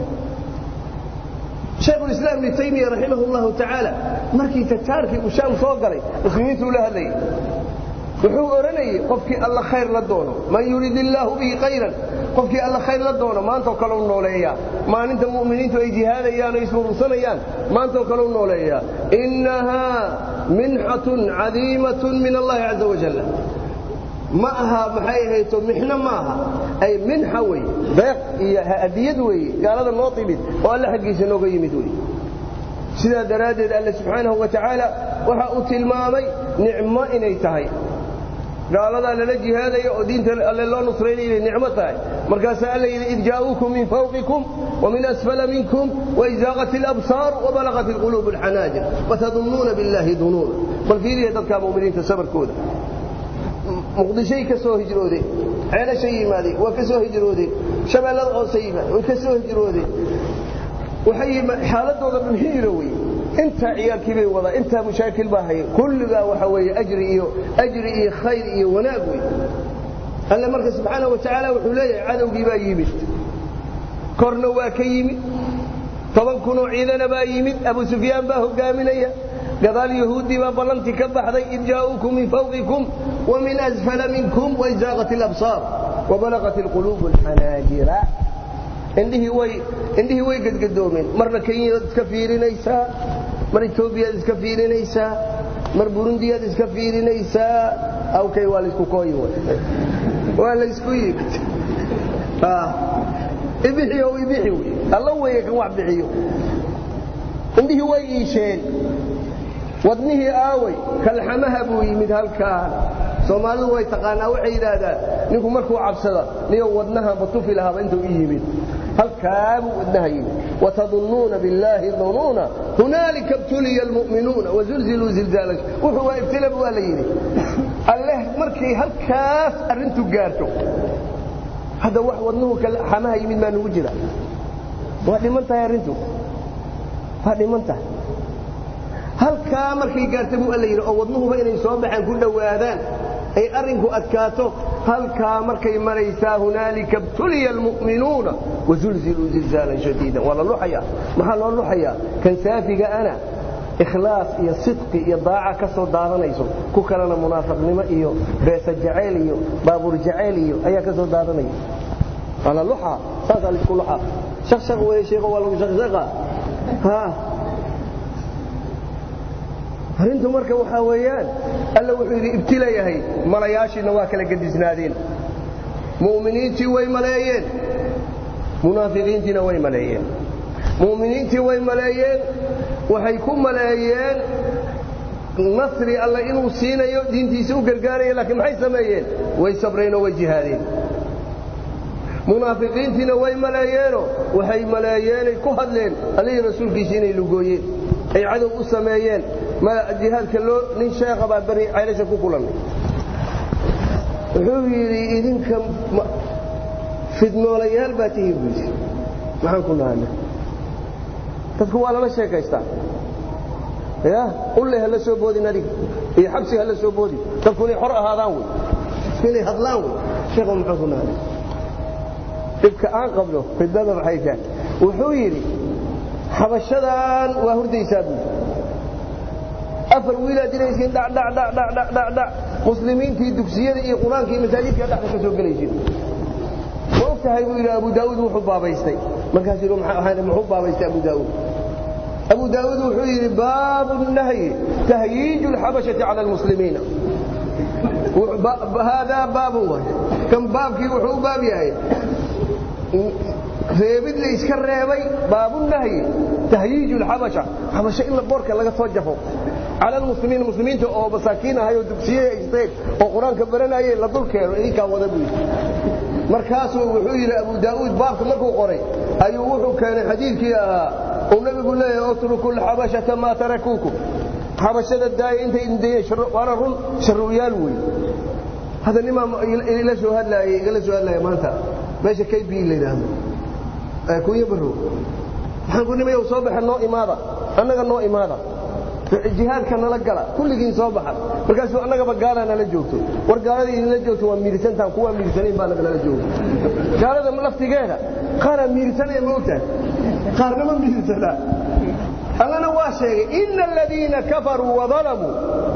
shaykhulislaam ibnu taymiya raximah allahu tacaala markii tataarkii uu shaam soo galay muslimiintuu la hadlayay wuxuu odhanayey qofkii alla khayr la doono man yurid illaahu bihi khayran qofkii alla khayr la doono maantoo kale u nooleeyaa maalinta mu'miniintu ay jihaadayaan o ismurursanayaan maantoo kale u nooleeyaa innahaa minxatun cadiimatun min allahi caza wajal ma aha maxay ahayto mixno ma aha ay minxa wey deeq iyo hadiyad weeye gaalada noo timid oo alle xaggiisa nooga yimid wey sidaa daraaddeed alle subxaanahu wa tacaala waxa uu tilmaamay nicmo inay tahay gaaladaa lala jihaadaya oo diinta alle loo nusraynaya inay nicmo tahay markaasaa alla yidhi id jaa'uukum min fawqikum ومن أسفل منكم وإزاغت الأبصار وبلغت القلوب الحناجر وتظنون بالله ظنونا بل في ذي ذلك مؤمنين تسبر كودا muqdishay ka soo hijroodeen ceelashay yimaadeen waa ka soo hijroodeen shabeellada hoose yimaadeen way ka soo hijroodeen waxay xaaladooda dhan hijro wey intaa ciyaalkii bay wadaa intaa mushaakil baa haya kulligaa waxa weeye ajri iyo ajri iyo khayr iyo wanaag wey alle marka subxaanahu wa tacaala wuxuu leeyahay cadowgii baa yimid korna waa ka yimid toban kunoo ciidana baa yimid abu sufyaan baa hogaaminaya gadaal yahuuddii baa ballantii ka baxday id jaa'uukum min fawqikum ومن أسفل منكم وإزاغت الأبصار وبلغت القلوب الحناجر indhihii way indhihii way gadgadoomeen marna kenyaad iska fiirinaysaa mar etoobiyaad iska fiirinaysaa mar burundiyaad iska fiirinaysaa awkay waa laysku kooyi waa laysku yimid ibixiyo ibixi wey alla weeye kan wax bixiyo indhihii way iisheen wadnihii aaway kalxamaha buu yimid halkaan soomaalidu way taqaanaa waxay yidhaahdaan ninku markuu cabsada niyo wadnaha batufi lahaaba intuu i yimid halkaabuu wadnaha yimid watadunnuuna billaahi dunuuna hunaalika ibtuliya almu'minuuna wazulziluu zilzaala wuxuu waa ibtilab waa la yidhi alleh markay halkaas arrintu gaarto hadda wax wadnuhu xamaha yimid maa nugu jira waa dhiman tahay arrintu waa dhiman tahay halkaa markay gaarta buu alla yidhi oo wadnuhuba inay soo baxaan ku dhowaadaan ay arrinku adkaato halkaa markay maraysaa hunaalika btuliya almu'minuuna wazulziluu zilzaalan shadiidan waa la luxayaa maxaa loo luxayaa kan saafiga ana ikhlaas iyo sidqi iyo daaca ka soo daadanayso ku kalena munaafiqnimo iyo beesa jacayl iyo baabuur jacayl iyo ayaa ka soo daadanaya waa la luxaa saasaa laisku luxaa shaqshaq weeye sheekho waa lagu shaqshaqa ha arrintu marka waxaa weeyaan alla wuxuu yidhi ibtilayahay malayaashiina waa kala gedisnaadeen mu'miniintii way maleeyeen munaafiqiintiina way maleeyeen mu'miniintii way maleeyeen waxay ku maleeyeen nasri alla inuu siinayo diintiisa u gargaaraya laakiin maxay sameeyeen way sabreenoo way jihaadeen munaafiqiintiina way maleeyeenoo waxay maleeyeenay ku hadleen allihii rasuulkiisa inay lugooyeen ay cadow u sameeyeen jihaadka loo nin sheekha baa bani caylasha ku kulannay wuxuu yidhi idinka fidnoolayaal baa tihiin buu yidhi maxaan ku nahana dadku waa lala sheekaystaa ya ulle ha la soo boodin adiga iyo xabsi ha la soo boodin dadku inay xor ahaadaan wey dadku inay hadlaan wey sheekhu maxaan ku nahana dhibka aan qabno fidnada maxay tahay wuxuu yidhi xabashadan waa hurdaysaa buu afar wiilaad diraysiin dhadhdhdhdhdhdhdh muslimiintii dugsiyada iyo qur-aanka iyo masaajidka dhexda ka soo gelaysiin ma og tahay buu yidhi abu daa'uud wuxuu baabaystay markaasuu yidhi muxuu baabaystay abu daa'uud abu daa'uud wuxuu yidhi baabu nahyi tahyiiju alxabashati cala almuslimiina haadaa baabun waay kan baabkii wuxuu u baab yahay reebid la iska reebay baabunahyi tahyiiju alxabasha xabasho in la boorka laga soo jafo cala almuslimiina muslimiinta oo masaakiin ahay oo dugsiyey haysteen oo qur-aanka baranayay la dul keeno idinkaa wada buu yidhi markaasuu wuxuu yidhi abu daa'uud baabka markuu qoray ayuu wuxuu keenay xadiidkii ahaa uu nabigu leeyahay utruku lxabashata maa tarakuukum xabashada daaya intay indayeen waana run sharruyaal wey hadda nimaa ila soo hadlaayay igala soo hadlaaya maanta meesha kb la yidhaahdo kunya barrow waxaan ku nimayow soo baxa noo imaada annaga noo imaada jihaadka nala gala kulligiin soo baxa markaasuu annagaba gaalaa nala joogto war gaaladii idinla joogto waa miirsantaan kuwaa miirsanayn baa nala jooga gaalada laftigeeda qaaraa miirsanaya ma ogtahay qaarna ma miirsanaa allana waa sheegay ina aladiina kafaruu wadalamuu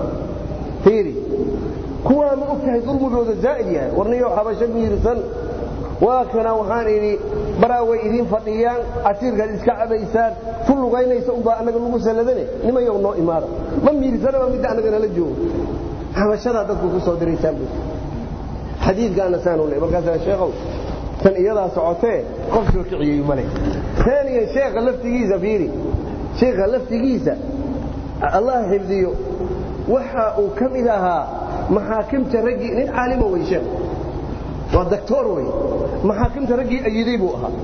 fiiri kuwaa ma ogtahay dulmigooda zaa'id yahay warniyow xabasho miirsan waa kana waxaan idhi baraa way idiin fadhiyaan casiirkaad iska cabaysaan fu lugaynaysa unbaa annaga lagu salladane nimayow noo imaada ma miirsanaba midda annaga nala joogo xabashadaa dadku ku soo diraysaan bu xadiidkaana saanu le markaasaa sheekhow tan iyadaa socotee qof soo kiciyey male taaniyan sheekha laftigiisa fiiri sheekha laftigiisa allah xifdiyo waxa uu ka mid ahaa maxaakimta raggii nin caalima wey sheekh waa doctor wey maxaakimta raggii ayiday buu ahaa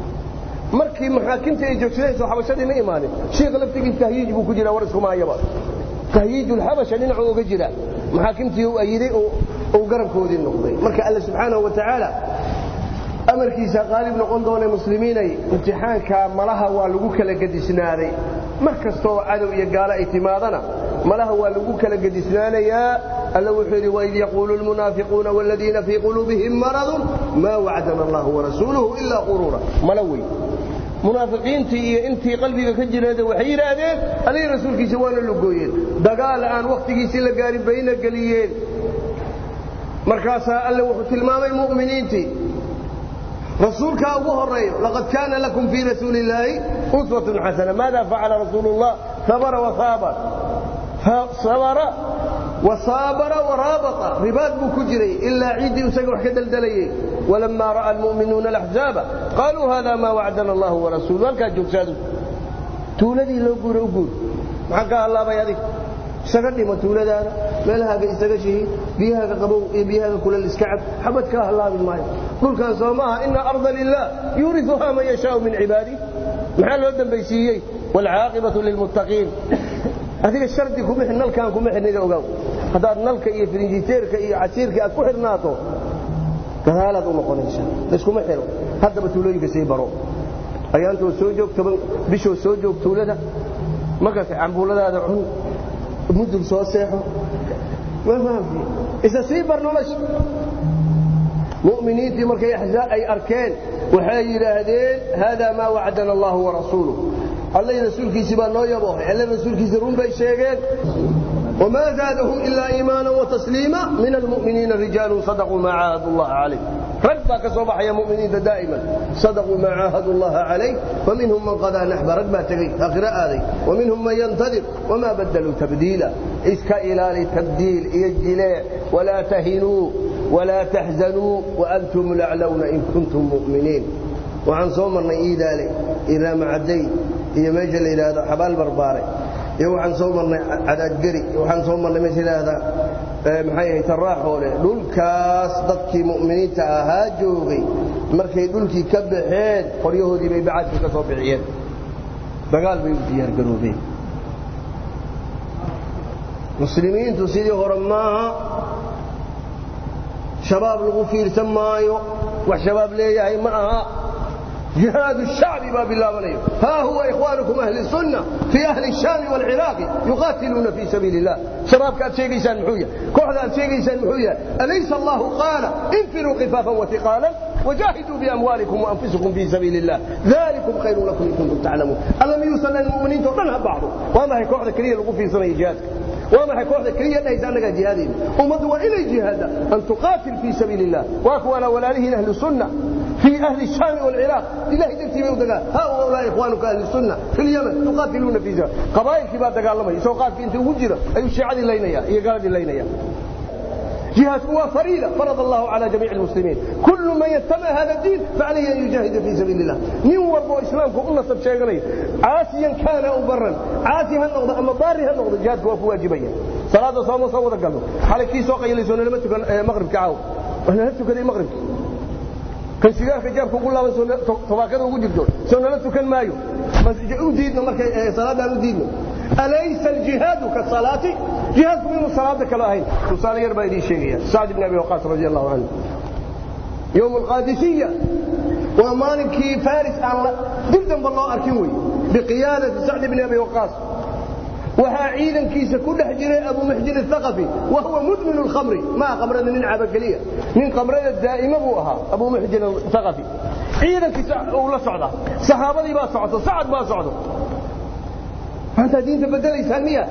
markii maxaakimta ay joogsadeen soo xabashadii ma imaanin sheekha laftigiis tahyiij buu ku jiraa war iskumaayaba tahyiiju lxabasha dhinacuu uga jira maxaakimtii uu ayiday uu garabkoodii noqday marka alle subxaanahu wa tacaala amarkiisa qaalib noqon doona muslimiinay imtixaanka malaha waa lagu kala gedisnaaday mar kastooo cadow iyo gaalo ay timaadana malaha waa lagu kala gedisnaanayaa alla wuxuu yidhi waid yaquulu lmunaafiquuna waaladiina fii quluubihim maradun maa wacdana allahu warasuuluhu ilaa quruura mala wey munaafiqiintii iyo intii qalbiga ka jireeda waxay yidhaahdeen alihii rasuulkiisa waana lugooyeen dagaal aan wakhtigiisii la gaarin bayna geliyeen markaasaa alle wuxuu tilmaamay mu'miniintii rasuulkaa ugu horeeyo laqad kaana lakum fii rasuuli illaahi uswatun xasana maada facala rasuulu llah sabara wasaabara sabara wasaabara waraabata ribaad buu ku jiray ilaa ciiddii isaga wax ka daldalayey walamaa ra'a almu'minuuna alaxzaaba qaaluu hada maa wacdana allahu warasuulu halkaa joogsaadu tuuladii loo guura u guur maxaa ka hallaabay adig isaga dhimo tuuladaada meelahaaga isaga shihi biyahaaga qabow iyo biyahaaga kulal iska cab xabad kaa hallaabi maayo dhulkan soo maaha ina arda lilah yuuriuhaa man yashaau min cibaadih maxaa loo dambaysiiyey waalcaaqibatu lilmuttaqiin adiga shardi kuma nalkaan kuma xidhnida ogaaw haddaad nalka iyo firinjiteerka iyo casiirka aad ku xidhnaato gadaalaad u noqonaysa layskuma xidho haddaba tuulooyinka sii baro ayaantoo soo joog toban bishoo soo joog tuulada markaas cambuuladaada cun mudug soo seexo ma fahamti isa sii bar nolosha mu'miniintii markay ay arkeen waxay yidhaahdeen haadaa maa wacdana allahu warasuuluh allay rasuulkiisii baa noo yaboohay alle rasuulkiisii run bay sheegeen وما زادهم إلا إيمانا وتسليما من المؤمنين رجال صدقوا ما عاهدوا الله عليه رجبا كصباح يا مؤمنين دائما صدقوا ما عاهدوا الله عليه فمنهم من قضى نحب رجبا تقي أقرأ هذه ومنهم من ينتظر وما بدلوا تبديلا إسكا إلى تبديل يجلي ولا تهنوا ولا تحزنوا وأنتم الأعلون إن كنتم مؤمنين وعن صومنا إيدالي إذا معدي هي مجل إلى هذا حبال برباري iyo waxaan soo marnay cadaadgeri waxaan soo marnay meesha yidhaahda maxay ahayd taraaxoole dhulkaas dadkii mu'miniinta ahaa joogay markay dhulkii ka baxeen qoryahoodii bay bacadkii ka soo bixiyeen dagaal bay u diyaargaroobeen muslimiintu sidii hore maaha shabaab lagu fiirsan maayo wax shabaab leeyahay ma aha جهاد الشعب باب الله عليه ها هو إخوانكم أهل السنة في أهل الشام والعراق يقاتلون في سبيل الله شباب كان شيء لسان محوية كحدا شيء لسان محوية أليس الله قال انفروا خفافا وثقالا وجاهدوا بأموالكم وأنفسكم في سبيل الله ذلكم خير لكم إن كنتم تعلمون ألم يوصل للمؤمنين تطلها بعضه وما هي كحدا كريه لقوا في سنة جهاد وما هي كوحدة كريه ليس أنك جهادين ومضوا إلي جهاد أن تقاتل في سبيل الله وأكوانا ولا له أهل السنة في أهل الشام والعراق إلهي تكتب يودك هؤلاء إخوانك أهل السنة في اليمن تقاتلون في ذلك قبائل كبار دقال لما يسوقات في انت وجرة أي الشيعة اللينية هي قالت اللينية جهاد هو فريضة فرض الله على جميع المسلمين كل من يتبع هذا الدين فعليه أن يجاهد في سبيل الله من وربو إسلامك قلنا سب شيء عاسيا كان أو برا عاسيا النقضة أما ضارها النقضة جهاد هو واجبية صلاة صوم صوت قالوا حالك في سوق يلي سنة لما تكون مغرب كعاو وإحنا هل تكون مغرب kan sigaarka jaabka ugu laaban tobaakada ugu jirto soo nala tukan maayo u diidno markay salaadaan u diidno alaysa aljihaadu kasalaati jihaadku inuu salaada kale ahayn tusaale yar baa idiin sheegaya sacd ibn abi waqaas radi allahu canhu yowm alqaadisiya waa maalinkii faris aan dib damba loo arkin wey biqiyaadati sacd ibn abi waqaas waxaa ciidankiisa ku dhex jiray abu muxjin athaqafi wa huwa mudmin lkhamri maa khamrada nin cabageliya nin khamrada daa'ima buu ahaa abu muxjin athaqafi ciidankiisa uu la socda saxaabadii baa socoto sacad baa socdo maanta diinta bedelaysaan miya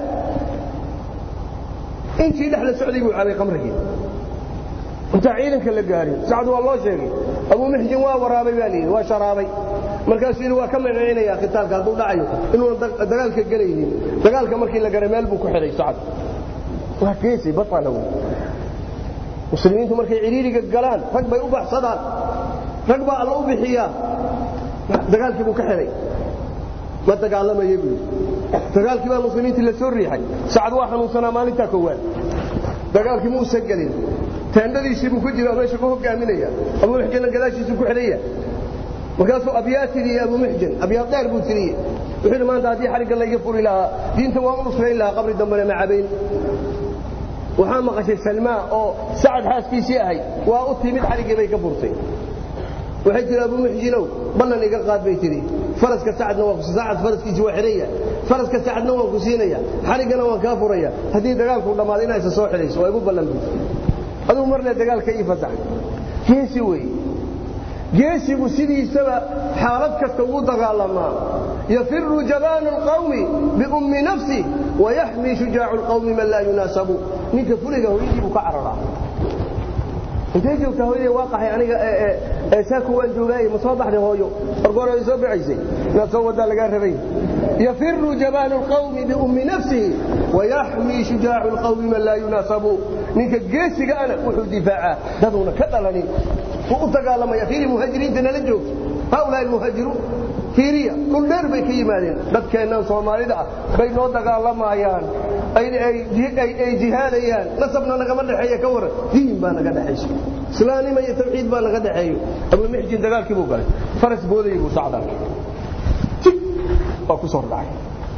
intii dhex la socday buu cabay khamrigii intaa ciidanka la gaarin sacad waa loo sheegay abu muxjin waa waraabay baa layidhi waa sharaabay markaasuu yidhi waa ka magacinaya khitaalka hadduu dhacayo inuunan dagaalka gelaynin dagaalka markii la garay meel buu ku xidhay sacad waa geesay batana wey muslimiintu markay ciriiriga galaan rag bay u baxsadaan rag baa alla u bixiyaa dagaalkii buu ka xidhay ma dagaalamaya buu yidhi dagaalkii baa muslimiintii la soo riixay sacad waa xanuunsanaa maalintaa koowaad dagaalkii muusan gelin teendhadiisii buu ku jira meesha ku hogaaminaya abu muxjinna gadaashiisuu ku xidhaya markaasuu abyaa tiriyey abu muxjin abyaa dheer buu tiriyey wuxuu yidhi maanta haddii xarigga layga furi lahaa diinta waan u nusrayn lahaa qabri dambena ma cabayn waxaa maqashay salmaa oo sacad xaaskiisii ahayd waa u timid xariggii bay ka furtay waxay tiri abu muxjinow ballan iga qaad bay tiri faraska sacadna waa sacad faraskiisii waa xidhaya faraska sacadna waan ku siinaya xariggana waan kaa furaya haddii dagaalku dhammaado inaa isa soo xidhayso waa igu ballan buy aduu marle dagaalka ii fasax geesi weeye geesigu sidiisaba xaalad kasta wuu dagaalamaa yafiru jabaanu اlqawmi biummi nafsi wayaxmii shujaacu اlqawmi man laa yunaasabu ninka fuliga hooyadii buu ka cararaa intay joogtaa hooyadee waa qaxay aniga saako waan joogaaye ma soo baxday hooyo orgoor ay soo baxaysay inaad soo wadaa lagaa rabay yafiru jabaanu اlqawmi biummi nafsihi wayaxmii shujaacu اlqawmi man laa yunaasabu ninka geesiga ana wuxuu difaacaa daduuna ka dhalanin u dagaalamaya fiiri muhaajiriinta nala joogto haulaa muhaajiruun fiiriya dhul dheer bay ka yimaadeen dadkeennan soomaalida ah bay noo dagaalamayaan ay jihaadayaan nasabna nagama dhexeeya ka waran diin baa naga dhexayso islaamnima iyo tawxiid baa naga dhexeeyo abu muxjin dagaalkii buu galay faras boodayay buu sacdaa jig waa ku soo dhacay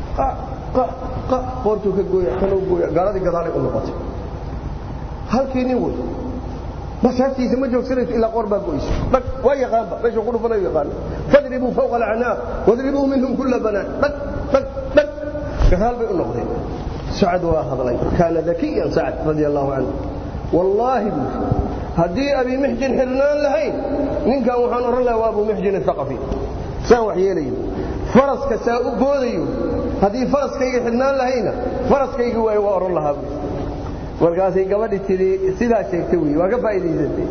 qoortuu ka gooya kanuu gooya gaaladii gadaalay u noqotay halkii nin wey masaaftiisa ma joogsanayso ilaa qoor baa goyso dhag waa yaqaanba meeshuu ku dhufanayo yaqaan fadribuu fawqa alacnaaq wadribuu minhum kulla banaan dhag dhag dhag gadaal bay u noqdeen sacad waa hadlay kaana dakiyan sacad radia allahu canhu wallaahi buu haddii abi muxjin xirnaan lahayn ninkan waxaan odhan lahaa waa abu muxjin athaqafi saan wax yeelayo faraska saa u boodayo haddii faraskayga xidhnaan lahayna faraskayga waay waa odhan lahaa buu markaasay gabadhi tidhi sidaa sheegta wey waa ka faa'idaysatay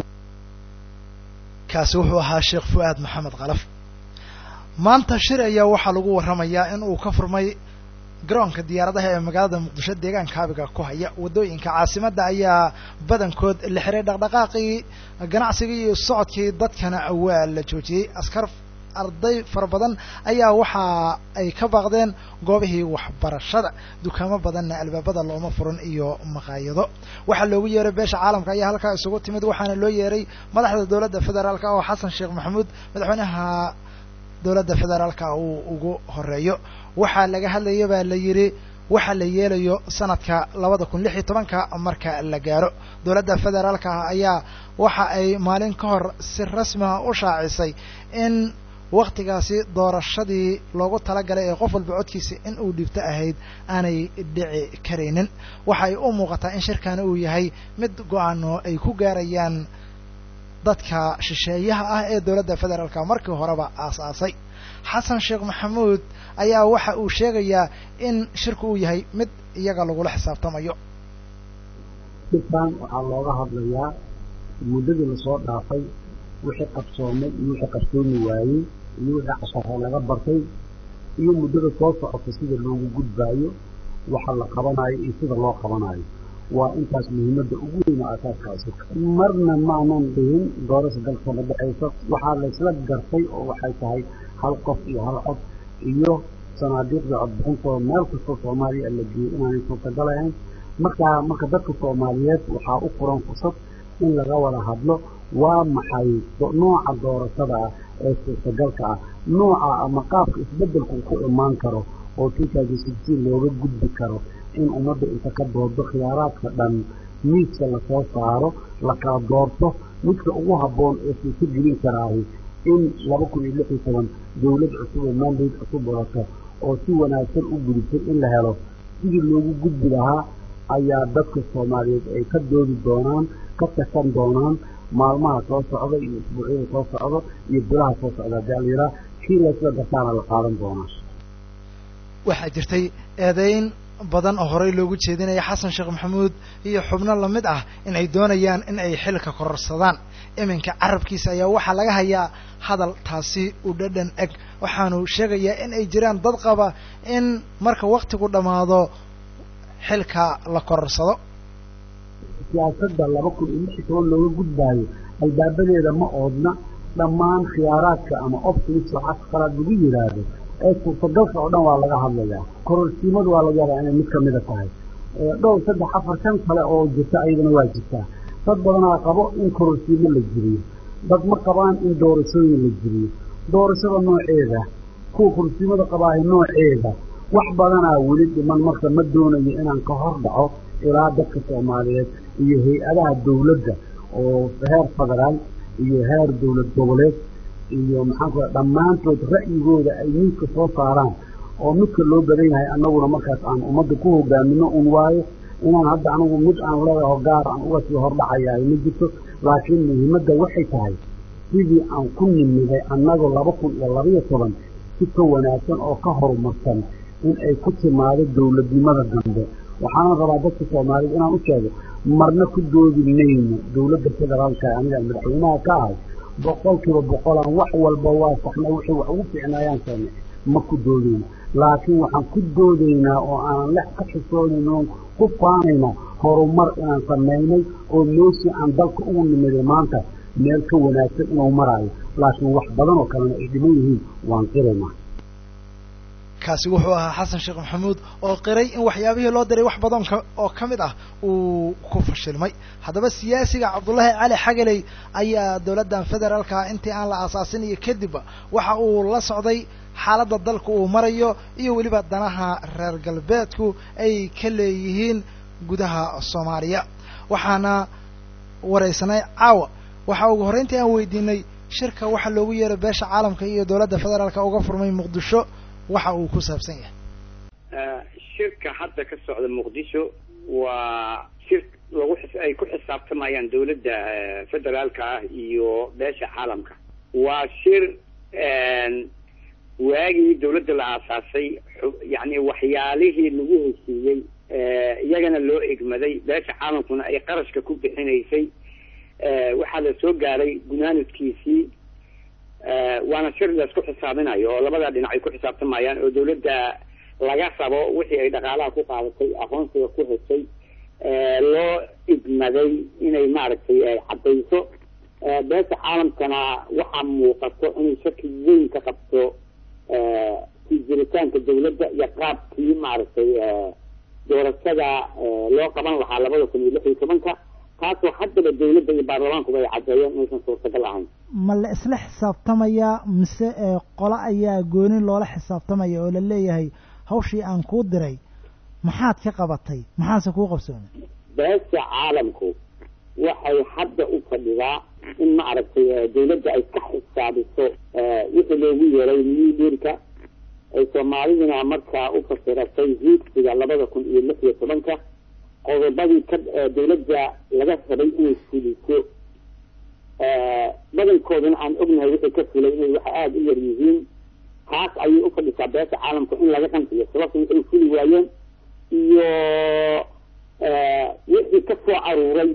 kaasi wuxuu ahaa sheekh fu'aad maxamed kalaf maanta shir ayaa waxaa lagu warramayaa in uu ka furmay garoonka diyaaradaha ee magaalada muqdisho deegaanka abiga ku haya waddooyinka caasimadda ayaa badankood la xiray dhaqdhaqaaqii ganacsigii iyo socodkii dadkana waa la joojiyey askar arday fara badan ayaa waxa ay ka baaqdeen goobihii waxbarashada dukaamo badanna albaabada looma furan iyo maqaayado waxaa loogu yeeray beesha caalamka ayaa halkaa isugu timid waxaana loo yeeray madaxda dowladda federaalka oo xasan sheekh maxamuud madaxweynaha dowladda federaalka uu ugu horeeyo waxaa laga hadlaya baa la yidhi waxa la yeelayo sanadka labada kun lix iyo tobanka marka la gaaro dowladda federaalka ayaa waxa ay maalin ka hor si rasmiha u shaacisay in waktigaasi doorashadii loogu talagalay ee qof walba codkiisa in uu dhibto ahayd aanay dhici karaynin waxay u muuqataa in shirkani uu yahay mid go-aano ay ku gaarayaan dadka shisheeyaha ah ee dowladda federaalka markii horeba aasaasay xasan sheekh maxamuud ayaa waxa uu sheegayaa in shirku uu yahay mid iyaga lagula xisaabtamayo dhibkan waxaa looga hadlayaa muddadii lasoo dhaafay wixii qabsoomay iyo wixii qabsoomi waayey iyo wixii casharee laga bartay iyo muddada soo socota sida loogu gudbaayo waxa la qabanayo iyo sida loo qabanayo waa intaas muhiimadda ugu weyn oo asaaskaasi marna maanan dhihin doorasha dalkana dhexaysa waxaa laysla gartay oo waxay tahay hal qof iyo hal cod iyo sanaadiiqda codbixintooda meel kastoo soomaaliya la geeyey inaanay suurtagal ahayn markaa marka dadka soomaaliyeed waxaa u furan fursad in laga wada hadlo waa maxay nooca doorashada ah ee suurtagalka ah nooca ama qaabka isbeddelku ku imaan karo oo tuukaajisibsi looga gudbi karo in ummadda inta ka doodo khiyaaraadka dhan miiska lasoo saaro la kala doorto midka ugu habboon ee suurto gelin karaahi in laba kun iyo lix iyo toban dowlad cusub oo mandate cusub wadato oo si wanaagsan u gudubtay in la helo sidii loogu gudbi lahaa ayaa dadka soomaaliyeed ay ka doodi doonaan ka tashan doonaan maalmaha soo socda iyo isbuucyada soo socda iyo bilaha soo socda haddii alayidhaha kii laysla gartaana la qaadan doonaa waxaa jirtay eedayn badan oo horey loogu jeedinaya xasan sheekh maxamuud iyo xubno lamid ah in ay doonayaan in ay xilka kororsadaan iminka carabkiisa ayaa waxaa laga hayaa hadal taasi u dhadhan eg waxaanu sheegayaa in ay jiraan dad qaba in marka waktigu dhammaado xilka la kororsado siyaasadda laba kun iyo lix iyo toban looga gudbaayo albaabadeeda ma oodna dhammaan khiyaaraadka ama optimis waxaa qalaad lagu yidhaahdo ee suurtagalka oo dhan waa laga hadlayaa kororsiimadu waa laga yaabaa inay mid ka mida tahay dhowr saddex afar shan kale oo jirta ayadana waa jirtaa dad badanaa qabo in kororsiimo la jiriyo dad ma qabaan in doorashooyin la jiriyo doorashada nooceeda kuwa kororsiimada qabaahay nooceeda wax badanaa weli dhiman marka ma doonayo inaan ka hor dhaco ilaa dadka soomaaliyeed iyo hay-adaha dawladda oo heer federaal iyo heer dowlad goboleed iyo maxaan ku dhammaantood ra'yigooda ay miidka soo saaraan oo midka loo badan yahay annaguna markaas aan ummadda ku hogaamino un waayo inaan hadda anigu mid aan leedaho gaar aan uga sii hordhacayahay ma jirto laakiin muhiimadda waxay tahay sidii aan ku nimiday annagu laba kun iyo labaiyo toban si ka wanaagsan oo ka horumarsan in ay ku timaado dowladnimada dambe waxaana rabaa dadka soomaaliyed inaan u sheego marna ku doodi mayno dowladda federaalka anigaan madaxweynaha ka ahay boqolkiiba boqolaan wax walba waa saxnay wixii wax ugu fiicnaayaan saame ma ku doodayno laakiin waxaan ku doodaynaa oo aanan lex ka xisoonayn ku faanaynaa horumar inaan samaynay oo meeshii aan dalka ugu nimiday maanta meel ka wanaagsan inuu maraayo laakiin wax badan oo kalena ay dhiman yihiin waan qiraynaa kaasi wuxuu ahaa xasan sheekh maxamuud oo qiray in waxyaabihii loo diray wax badan oo ka mid ah uu ku fashilmay haddaba siyaasiga cabdullaahi cali xagaley ayaa dowladdan federaalka intii aan la aasaasin iyo kadibba waxa uu la socday xaaladda dalka uu marayo iyo weliba danaha reer galbeedku ay ka leeyihiin gudaha soomaaliya waxaana waraysanay caawa waxaa ugu horreyntii aan weydiinay shirka waxa loogu yeeray beesha caalamka iyo dowladda federaalka uga furmay muqdisho waxa uu ku saabsan yahay shirka hadda ka socda muqdisho waa shir lagu xis ay ku xisaabtamayaan dawladda federaalka ah iyo beesha caalamka waa shir waagii dawladda la aasaasay yacni waxyaalihii lagu heshiiyey iyagana loo egmaday beesha caalamkuna ay qarashka ku bixinaysay waxaa la soo gaaray gunaanadkiisii waana shir laisku xisaabinayo oo labada dhinac ay ku xisaabtamayaan oo dawladda laga rabo wixii ay dhaqaalaha ku qaadatay aqoonsiga ku heshay loo igmaday inay maaragtay caddayso beesha caalamkana waxaa muuqato inay shaki weyn ka qabto kii jiritaanka dawladda iyo qaabkii maaragtay doorashada loo qaban lahaa labada kun iyo lix iyo tobanka taasoo haddaba dawladda iyo baarlamaankuba ay caddeeyeen inaysan suurtagal ahayn ma la isla xisaabtamayaa mise qolo ayaa goonin loola xisaabtamaya oo la leeyahay hawshii aan kuu diray maxaad ka qabatay maxaase kuu qabsoomay beesha caalamku waxay hadda u fadhidaa in maaragtay dawladda ay ka xisaabiso wixii loogu yeeray midirka ay soomaaliduna markaa u fasiratay hiigsiga labada kun iyo lix iyo tobanka qodobadii ka dawladda laga rabay inay fuliso badankooduna aan ognahay wixii ka fulay inay waxa aada u yar yihiin taas ayay u fadhisaa beesha caalamku in laga qanciyo sababta waxay fuli waayeen iyo wixii ka soo aruuray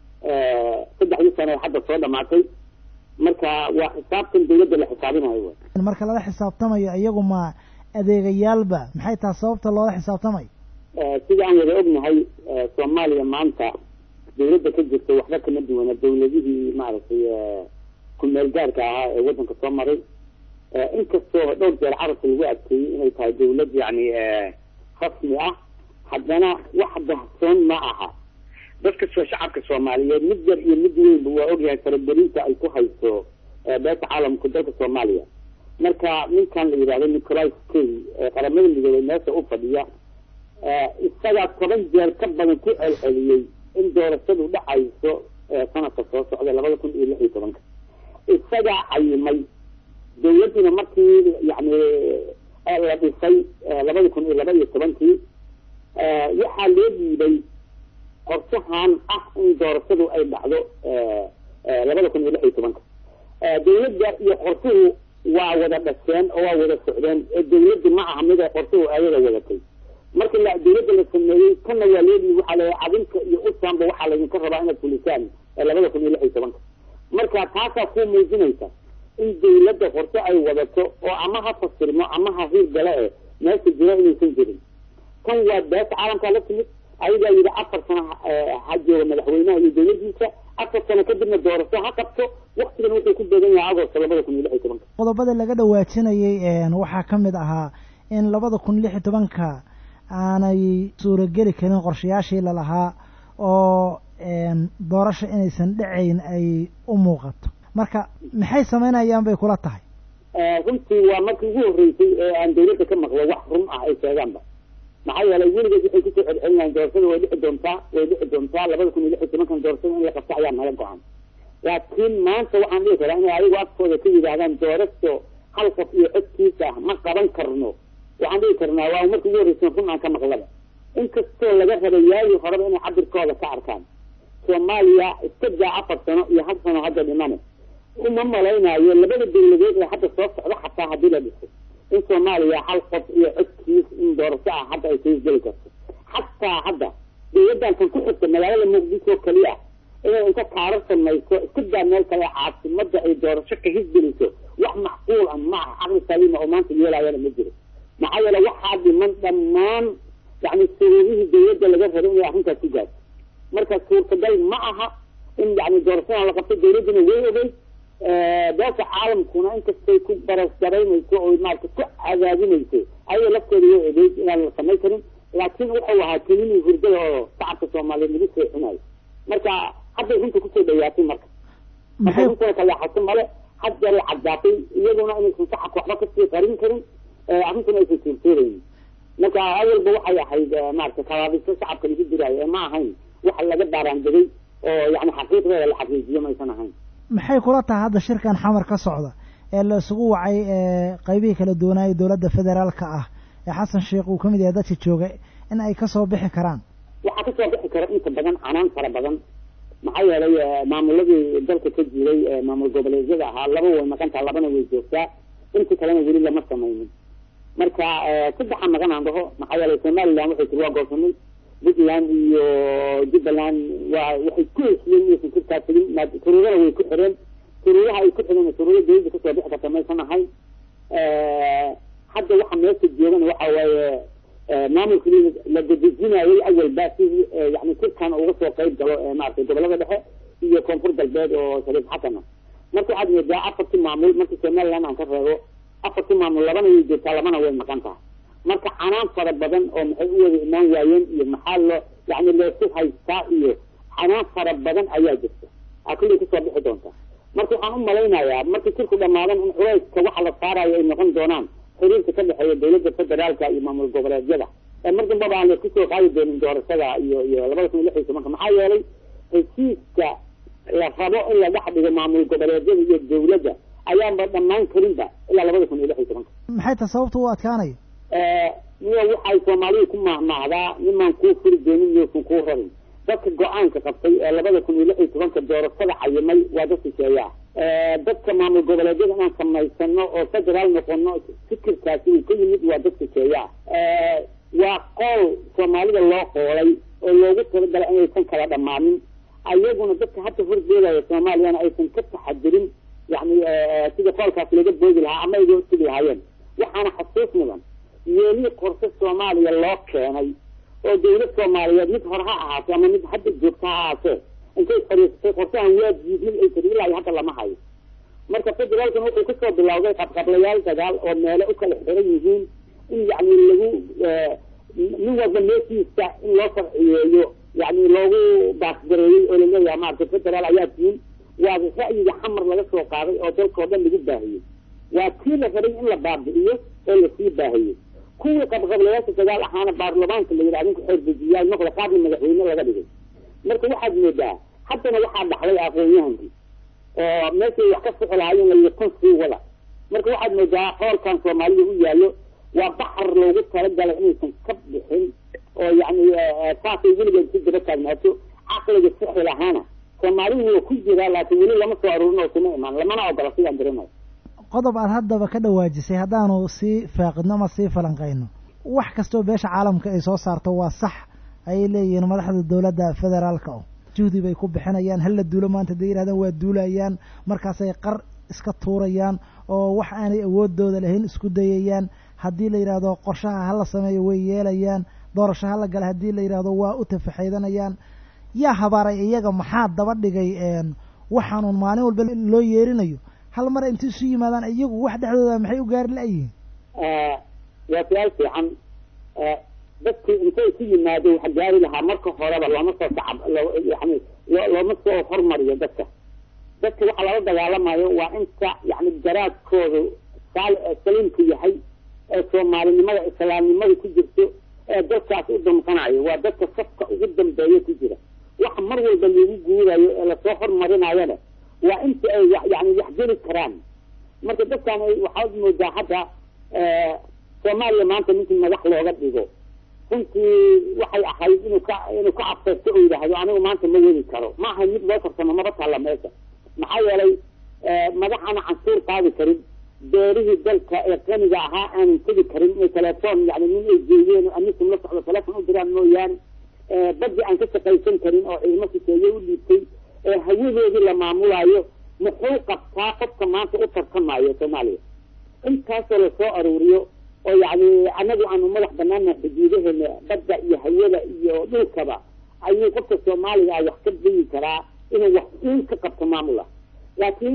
saddexdii sano ee hadda soo dhamaatay marka waa xisaabtan dawladda la xisaabinayo marka lala xisaabtamayo iyagu ma adeegayaalba maxay taha sababta loola xisaabtamayo sida aan wada ognahay soomaaliya maanta dawladda ka jirta waxba kama duwana dawladihii maaragtay ku-meel gaarka ahaa ee waddanka soo maray inkastoo dhowr jeer carabka lagu adkeeyey inay tahay dawlad yacni rasmi ah haddana wax dahsoon ma aha dadka soo shacabka soomaaliyeed mid yar iyo mid weynba waa ogyahay faragelinta ay ku hayso beesha caalamku dalka soomaaliya marka ninkan la yidhahdo nicolas kay ee qaramada midoobey meesha u fadhiya isagaa toban jeer ka badan ku celceliyey in doorashadu dhacayso sanadka soo socda labada kun iyo lix iyo tobanka isagaa cayimay dawladduna markii yani la dhisay labada kun iyo laba iyo tobankii waxaa loo dhiibay qorshahan ah in doorashadu ay dhacdo labada kun iyo lix iyo tobanka dawladda iyo qorshuhu waa wada dhasheen oo waa wada socdeen ee dawladda ma aha mid ay qorshuhu ayada wadatay marka la dawladda la sameeyey kana waa leedii waxaa la cadinka iyo usanba waxaa laydinka rabaa inaad fulisaan labada kun iyo lix iyo tobanka marka taasaa ku muujinaysa in dawladda qorshe ay wadato oo ama ha fasirmo ama ha hiir gale e meesha jiro inaysan jirin kan waa beesha caalamkaa la timid ayagaa yidhi afar sano ha jooga madaxweynaha iyo dawladdiisa afar sano kadibna doorasho ha qabto waktigan wuxuu ku beegan yahay agosto labada kun iyo lix iyo tobanka qodobada laga dhawaajinayay waxaa ka mid ahaa in labada kun lix iyo tobanka aanay suurageli karin qorshayaashii lalahaa oo doorasho inaysan dhacayn ay u muuqato marka maxay samaynayaan bay kula tahay runtii waa markii ugu horreysay ee aan dawladda ka maqlo wax run ah ay sheegaanba maxaa yeelay weligeed waxay kusoo celcelinayan doorashada way dhici doontaa way dhici doontaa labada kun iyo lix iyo tobankan doorashada in la qabto ayaa naga go-an laakiin maanta waxaan dhihi karaa inay ayagu afkooda ka yidhaahdaan doorasho hal qof iyo codkiisa ah ma qaban karno waxaan dhihi karnaa waa markii ugu horreysa run aan ka maqlaba inkastoo laga rabay yaagii horeba inay cabirkooda ka arkaan soomaaliya iska daa afar sano iyo hal sano hadda dhimane uma malaynayo labada dawladood ee hadda soo socda xataa haddii la dhiso in soomaaliya hal qof iyo codkiis in doorasho ah hadda ay kaisgeli karto xataa hadda dawladdan kan ku xigta magaalada muqdisho keliya inay inta kaaro samayso iska daa meel kale caasimada ay doorasho ka hisgeliso wax macquul ah ma aha caqli saliima oo maanta yeelaayana ma jiro maxaa yeele waxaa dhiman dhammaan yani shuruudihii dawladda laga rabay inay arrintaas ku gaarto marka suurtagal ma aha in yani doorashadan la qabto dawladduna way ogey beesha caalamkuna inkastay ku barasgaraynayso oo maarata ku cadaadinayso ayaga laftooda way ogeyd inaan la samay karin laakiin wuxuu ahaa kelinii hurdada oo shacabka soomaaliyeed lagu seexinayo marka hadday runta kusoo dhawaatay marka marka runtana kalaaxato male had jaray caddaatay iyaduna inaysan shacabka waxba kasii qarin karin arrintuna aysan suurtooraynin marka awalba waxay ahayd maarata kabaabiso shacabka lagu diraayo ee ma ahayn waxa laga baaraandegay oo yani xaqiiqdeeda la xaqiijiyo maysan ahayn maxay kula tahay hadda shirkan xamar ka socda ee la isugu wacay qaybihii kala duwanaayay dowladda federaalka ah ee xasan sheekh uu ka mid yahay dadka jooga in ay kasoo bixi karaan waxaa kasoo bixi kara inta badan canaan fara badan maxaa yeelay maamuladii dalka ka jiray maamul goboleedyada ahaa laba way maqantaa labana way joogtaa inta kalena weli lama samaynin marka saddexa maqan aan dhaho maxaa yeelay somaliland waxay tiri waa goosanay puntland iyo jubbaland waa waxay ku hesiyeen inaysan kurkaa tegin turuurada way ku xireen turuuraha ay ku xireen turuuro dawladda kasoo bixi karta maysan ahayn hadda waxa meesha joogana waxa waaye maamulkii la dadejinayay awalba si yani kurkan uga soo qayb galo maaragtay gobolada dhexe iyo koonfur galbeed oo shariif xasana marka waxaad moodaa afartii maamul markii somaliland aan ka reebo afartii maamul labana way joogtaa labana way maqan tahay marka canaan fara badan oo maxay u wada imaan waayeen iyo maxaa loo yani leesu haystaa iyo canaan fara badan ayaa jirta aa kullay kasoo bixi doonta marka waxaan u malaynayaa markii kurku dhamaadan in culayska waxa la saarayo ay noqon doonaan xiriirka ka dhexeeya dawladda federaalka iyo maamul goboleedyada mar dambaba aan laisku soo qaadi doonin doorashada iyo iyo labada kun iyo lix iyo tobanka maxaa yeelay heshiiska la rabo in la dhex dhigo maamul goboleedyada iyo dawladda ayaanba dhammaan karinba ilaa labada kun iyo lix iyo tobanka maxay ta sababta u adkaanaya niyo waxay soomaalidu ku mahmahdaa nimaan kuu furi doonin iyousan kuu rabin dadka go-aanka qabtay ee labada kun iyo lix iyo tobanka doorashada cayimay waa dad shisheeyaa dadka maamul goboleedyada inaan samaysano oo federaal noqono fikirkaasi uu ka yimid waa dad shisheeyaa waa qool soomaalida loo qoolay oo loogu talagalay inaysan kala dhammaanin ayaguna dadka hadda horjeedaya soomaaliyana aysan ka taxadirin yani sida qoolkaasi laga boodi lahaa ama ayga hortegi lahaayeen waxaana xasuus mudan yeelii qorse soomaaliya loo keenay oo dawlad soomaaliyeed mid hore ha ahaatee ama mid hadda joogta ha ahaatee intay fadhiisatay qorsahan waa diidin ay tiri ilaa hadda lama hayo marka federaalkan wuxuu kasoo bilowday qabqablayaal dagaal oo meele u kala xiran yihiin in yani lagu nin walba meeshiisa in loo farciyeeyo yani loogu baasgareeyey oo laleeyahay maarata federaal ayaa tihin waa ra'yiga xamar laga soo qaaday oo dalka oo dhan lagu baahiyey waa kii la rabay in la baabi'iyo oo lasii baahiyey kuwii qabqablayaasha dagaal ahaana baarlamaanka la yidhah adinku xeerdejiyaal noqda qaarna madaxweyne laga dhigay marka waxaad moodaa haddana waxaa dhaxlay aqoon-yahankii oo meeshay wax ka sixi lahaayeen layihi tan sii wada marka waxaad moodaa qoolkan soomaalida u yaallo waa baxar loogu talagalay inaysan ka bixin oo yani saasay weligeed si daba taagnaato caqliga sixi lahaana soomaalidu waa ku jiraa laakiin weli lama soo aruurin oo kuma imaan lamana ogola sidaan garanayo qodob aad haddaba ka dhawaajisay haddaanu sii faaqidno ama sii falanqayno wax kastoo beesha caalamka ay soo saarto waa sax ayay leeyihiin madaxda dowladda federaalka o juhdi bay ku bixinayaan hala duulo maanta haday yidhahdaan waa duulayaan markaasay qar iska tuurayaan oo wax aanay awoodooda lahayn isku dayayaan haddii la yidhaahdo qorshaha hala sameeyo way yeelayaan doorasho hala gala haddii la yidhaahdo waa u tafaxaydanayaan yaa habaaray iyaga maxaa daba dhigay waxaanuun maalin walba loo yeerinayo hal mar intay isu yimaadaan iyagu wax dhexdooda maxay u gaari la-yihiin waa su-aal fiican dadkii intay ku yimaado wax gaari lahaa marka horeba looma soo sacab yani looma soo hormariyo dadka dadka waxa lala dagaalamayo waa inta yani garaadkoodu saal saliimku yahay ee soomaalinimada islaamnimada ku jirto ee dadkaas u damqanayo waa dadka safka ugu dambeeya ku jira waxa mar walba lagu guurayo ee lasoo hormarinayona waa inta ay yani waxgeli karaan marka dadkan waxaad moodaa hadda soomaaliya maanta ninkii madax looga dhigo runtii waxay ahayd inuu ka inuu ka afeerto oo yidhaahdo anigu maanta ma wadi karo ma ahay mid loo farsamo maba taalla meesha maxaa yeelay madaxana canshuur qaadi karin beerihii dalka ee qaniga ahaa aanan tegi karin inay telefoon yani nin ay geeyeen amisom la socdo telefon u diraan mooyaane baddi aan ka shaqaysan karin oo ciidamo shisheeye u dhiibtay ee hawadoodii la maamulaayo muxuu qabtaa qofka maanta u tartamayo soomaaliya intaasoo lasoo aruuriyo oo yani anagu aanu madax banaana xuduudaheena badda iyo hawada iyo dhulkaba ayuu qofka soomaaliga ah wax ka dayi karaa inuu wax uun ka qabto maamula laakiin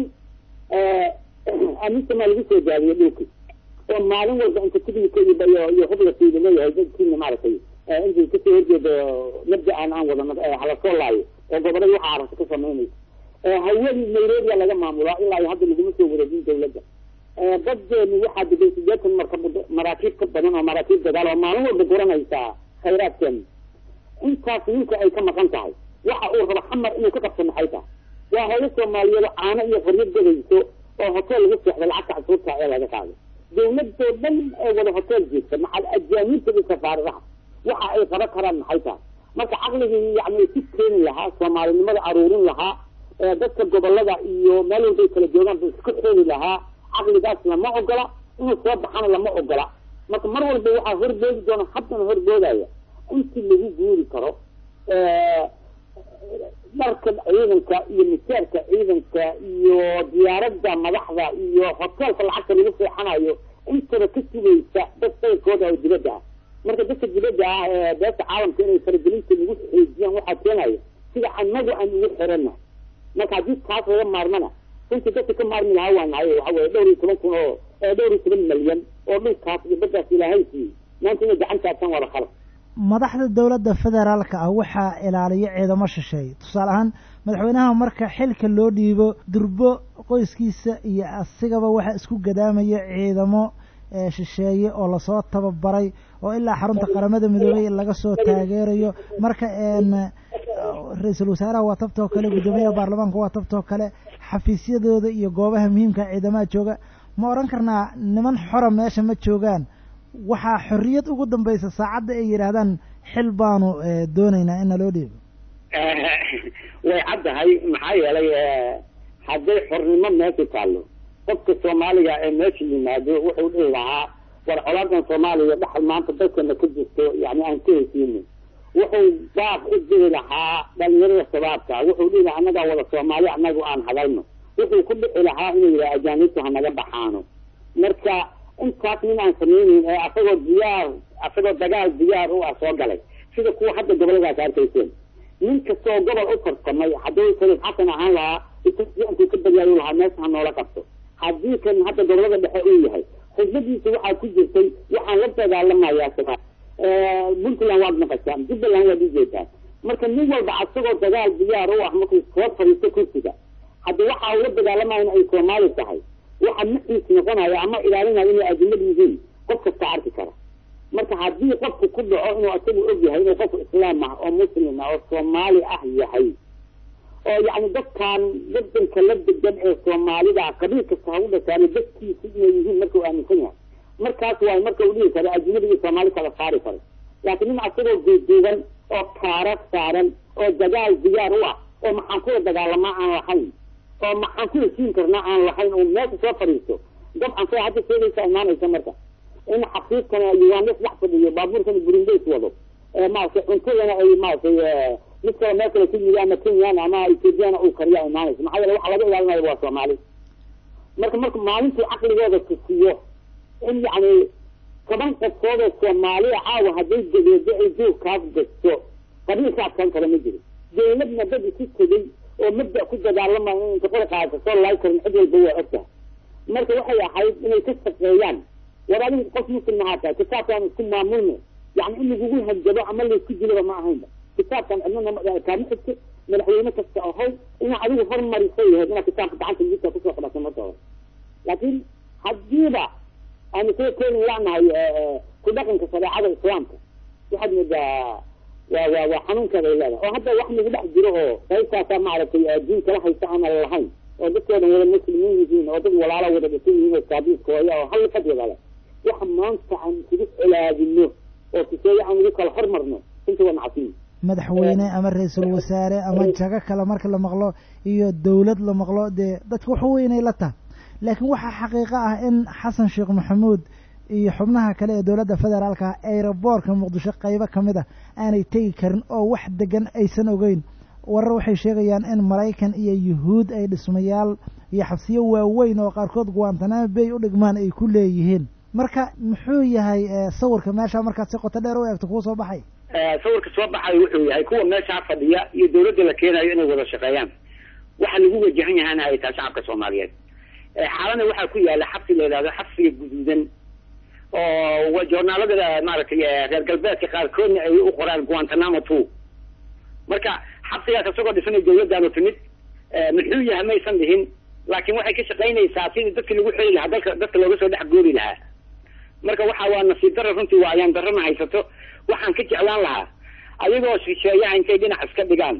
amisama lagu soo daadiyo dhulki oo maalin walba inta tignika iyo iyo hubla fiida leeyahay dadkiina maaragtay intay kasoo horjeedo mabda aan aan wadano halasoo laayo oo gobolada waxa aragta ka samaynaysa hawadii nairobia laga maamulaa ilaa iyo hadda laguma soo wareejin dawladda badeeni waxaa degay sideetan marka maraakiib ka badan oo maraakiib dagaal oo maalin walba guranaysaa khayraadkeena intaas ninka ay ka maqan tahay waxa uu rabo xamar inuu ka qabto maxay tahay waa hooyo soomaaliyeed caano iyo qoryo gadayso oo hotel lagu seexdo lacagta casuurta ee laga qaado dawladoo dhan ee wada hotel jeegta macal ajaaniibta iyo safaaradaha waxa ay qaban karaan maxay tahay marka caqligii yani ku keeni lahaa soomaalinimada aruurin lahaa dadka gobolada iyo meel walbay kala joogaan ba isku xeeli lahaa caqligaas lama ogola inuu soo baxana lama ogola marka mar walba waxaa horboodi doona haddana horboodaya intii lagu guuri karo dharka ciidanka iyo miseerka ciidanka iyo diyaaradda madaxda iyo hoteelka lacagta lagu seexanayo intaba ka sugaysa dad sayirkooda oo dibadda ah marka dadka dibadda ah ee beesha caalamka inay faragelinta nagu xoojiyaan waxaa keenaya sida anagu aan ugu xirana marka haddii taas laga maarmana runtii dadka ka maarmi lahaa waa nahay waxa weye dhowr iyo toban kun oo dhowr iyo toban malyan oo dhulkaas iyo baddaas ilaahay siiyey maanta inay gacantaasaan wada khalad madaxda dowladda federaalka ah waxaa ilaaliya ciidamo shisheeye tusaale ahaan madaxweynaha marka xilka loo dhiibo durbo qoyskiisa iyo asigaba waxaa isku gadaamaya ciidamo shisheeye oo lasoo tababaray oo ilaa xarunta qaramada midoobey laga soo taageerayo marka ra-iisul wasaaraha waa tabtoo kale guddoomiyaha baarlamaanka waa tabtoo kale xafiisyadooda iyo goobaha muhiimka ciidamaha jooga ma odhan karnaa niman xora meesha ma joogaan waxaa xorriyad ugu dambaysa saacadda ay yidhaahdaan xil baanu doonaynaa in naloo dhiibo way caddahay maxaa yeelay hadday xornimo meesha taallo qofka soomaaliga ee meesha yimaado wuxuu dhihi lahaa war colaadan soomaaliya dhaxal maanta dalkana ka jirto yani aan ka hesiino wuxuu baaq u dhihi lahaa dhalinyarada shabaabka wuxuu dhihi lahaa annagaa wada soomaali annagu aan hadalno wuxuu ku dhici lahaa inuu yidhaha ajaanibtu hanaga baxaano marka intaas nin aan samayneyn ee asagoo diyaar asagoo dagaal diyaar u ah soo galay sida kuwa hadda goboladaas arkayseen nin kastoo gobol u tartamay hadduu sariif xasan ahaan lahaa intuu ka badiyaayu lahaa meesha ha noola qabto haddii kan hadda gobolada dhexe uu yahay khudbadiisa waxaa ku jirtay waxaan la dagaalamayaa shabaab puntland waad maqashaan jubbaland waad ujeedaan marka nin walba asagoo dagaal diyaar u ah markuu soo fadhiisto kursiga haddi waxa uu la dagaalamaya in ay soomaali tahay waxa maxiis noqonaya ama ilaalinaya inay adimad yihiin qof kasta arki kara marka haddii qofku ku dhaco inuu isagu og yahay inuu qof islaam ah oo muslim ah oo soomaali ah yahay oo yacni dadkan wadanka la degan ee soomaalida qabiil kasta ha u dhashaana dadkiisi inay yihiin marka uu aaminsan yahay markaas waay marka uu dhihi karo ajnada iyo soomaali kala saari karo laakiin nin asagoo duuduuban oo kaara saaran oo dagaal diyaar u ah oo maxaan kula dagaalamaa aan lahayn oo maxaan ku heshiin karnaa aan lahayn oo meesha soo fadhiisto dabcan say hadda sheegaysa imaanaysa marka in xafiidkana uganda dhex fadhiyo baabuurkana burindays wado maaragtay cuntadana ay maaragtay mid kale meel kale kuyimid ama kenyan ama ethoobiana uu kariya imaanaysa maxaa yeele waxa laga ilaalinayo waa soomaali marka marka maalintuu caqligooda tusiyo in yacni toban qofkood oo soomaaliya caawa hadday gadeedo ay duurkaas gasto qabiilka adkaan kara ma jiro dawladna dad isu tegay oo mabda ku dagaalamayo inta qori qaadata soo laay karin cid walba waa ogtahay marka waxay ahayd inay ka shaqeeyaan war adiga qof muslim ahaa tahay kitaabkaan isku maamulno yani in lagugu hanjabo ama laysku dilaba ma ahaynba kitaabkan cidnana kaama xigto madaxweyne kasta ahow inaa adigu hormarisay yahayd inaad kitaabka gacanta midka kusoo qabata marka hore laakiin hadiiba aanu soo keeni lanahay ku dhaqanka shareecada islaamka waxaad moodaa waa waa waa xanuunkeeda ay leedahay oo hadda wax nagu dhex jiro oo qaybtaasa maaragtay diin kala haysta aan lahayn oo dadkoodan wada muslimiin yihiin oo dad walaalo wada dhisan yihiin oo saabiiskooya oo hal qad wada leh waxa maanta aan isugu colaadino oo siseeye aan ugu kala hormarno runtii waa nacasiin madaxweyne ama ra-iisul wasaare ama jago kale marka la maqlo iyo dawlad la maqlo dee dadka wax weynay la tahay laakiin waxaa xaqiiqo ah in xasan sheekh maxamuud iyo xubnaha kale ee dowladda federaalka aeroboortka muqdisho qaybo ka mid ah aanay tegi karin oo wax degan aysan ogeyn warar waxay sheegayaan in maraykan iyo yuhuud ay dhismayaal iyo xabsiyo waaweyn oo qaarkood guantanamo bay u dhigmaan ay ku leeyihiin marka muxuu yahay sawirka meesha markaad si qoto dheer u eegto kuu soo baxay sawirka soo baxay wuxuu yahay kuwa meeshaa fadhiya iyo dawladda la keenayo inay wada shaqeeyaan waxa lagu wajahan yahana ay tahay shacabka soomaaliyeed xaalana waxaa ku yaala xabsi la yidhahdo xabsiga guduudan oo joornaalada maaragtay reer galbeedka qaarkoodna ay u qoraan guantanamo two marka xabsigaas isagoo dhisanay dawladdaanu timid muxuu yahay maysan dhihin laakiin waxay ka shaqaynaysaa sidii dadki lagu xeli lahaa dalka dadka looga soo dhex goori lahaa marka waxa waa nasiib darra runtii waa ayaan darrana haysato waxaan ka jeclaan lahaa ayagoo shisheeyaha intay dhinac iska dhigaan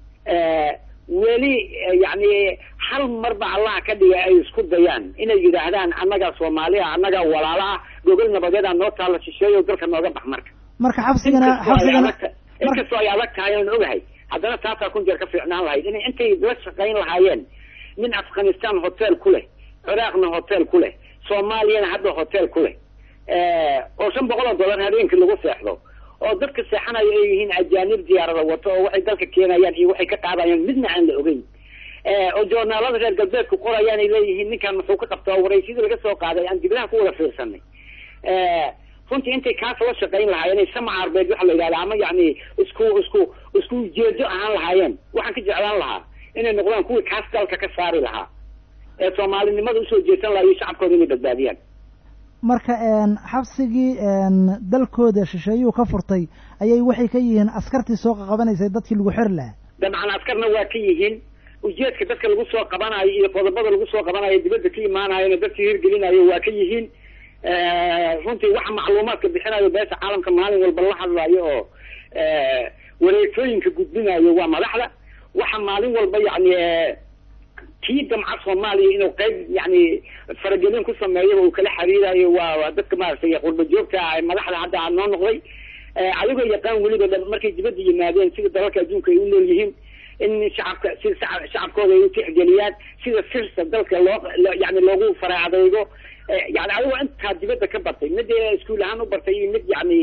weli yani hal marba allaha ka dhiga ay isku dayaan inay yidhaahdaan annagaa soomaaliya annagaa walaala ah gogol nabadeeda noo taalla shisheeyo dalka nooga bax marka marka xabsigana xabsigana inkastoo ay adag tahay aan ogahay haddana taasaa kun jeer ka fiicnaan lahayd inay intay la shaqayn lahaayeen nin afghanistan hotel ku leh ciraaqna hotel ku leh soomaaliyana hadda hotel ku leh oo shan boqol oo dollar habeenkii lagu seexdo oo dadka seexanayo ay yihiin ajaanib diyaarada wato oo waxay dalka keenayaan iyo waxay ka qaadayaan midna aan la ogeyn oo joornaalada reer galbeedku qorayaan ay leeyihiin ninkan muxuu ka qabtaa oo waraysyadii laga soo qaaday aan dibadaha ku wada fiirsanay runtii intay kaas la shaqayn lahaayeen ay sama arbeed waxa la yidhahda ama yacni isku isku isku ujeedo ahaan lahaayeen waxaan ka jeclaan lahaa inay noqdaan kuwii kaas dalka ka saari lahaa ee soomaalinimada usoo jeesan lahaa iyo shacabkooda inay badbaadiyaan marka xabsigii dalkooda shisheeyuu ka furtay ayay waxay ka yihiin askartii soo qaqabanaysay dadkii lagu xiri lahaa dabcan askarna waa ka yihiin ujeedka dadka lagu soo qabanayo iyo qodobada lagu soo qabanayo dibadda ka imaanayona dadkii hirgelinayo waa ka yihiin runtii waxa macluumaadka bixinayo beesha caalamka maalin walba la hadlayo oo wareegtooyinka gudbinayo waa madaxda waxa maalin walba yani kii damca soomaaliya inuu qayb yani faragelin ku sameeyaba uu kala xiriirayo waa dadka maaragtay qurba joogta madaxda hadda noo noqday adigoo yaqaan weliba markay dibadda yimaadeen sida dalalka adduunka ay u nool yihiin in shacabka sida shacabkooda ay u tixgeliyaan sida sirta dalka loo yani loogu faraacdaygo yani adigoo intaa dibadda ka bartay mid iskuul ahaan u bartay iyo mid yani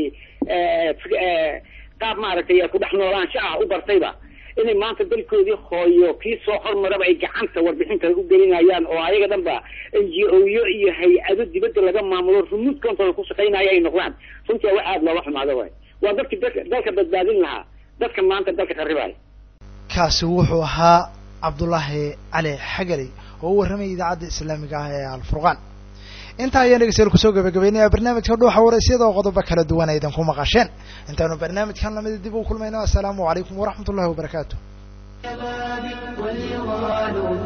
qaab maaragtay ku dhex noolaansha ah u bartayba inay maanta dalkoodii hooyo kii soo hormaraba ay gacanta warbixinta u gelinayaan oo ayaga dhan ba n g o yo iyo hay-ado dibadda laga maamulo remote control ku shaqaynaya ay noqdaan runtii wax aada looga xumaado waay waa dadkii dalka dalka badbaadin lahaa dadka maanta dalka qaribaya kaasi wuxuu ahaa cabdullaahi cali xagaley oo u warramayay idaacadda islaamiga ah ee alfurqaan intaa ayaan dhegeystayaal kusoo gabagabeynaya barnaamijka dhuuxa waraysyada oo qodobo kala duwan aydan ku maqasheen intaanu barnaamijkan lamida dib u kulmayno assalaamu calaykum waraxmat ullahi wabarakaatu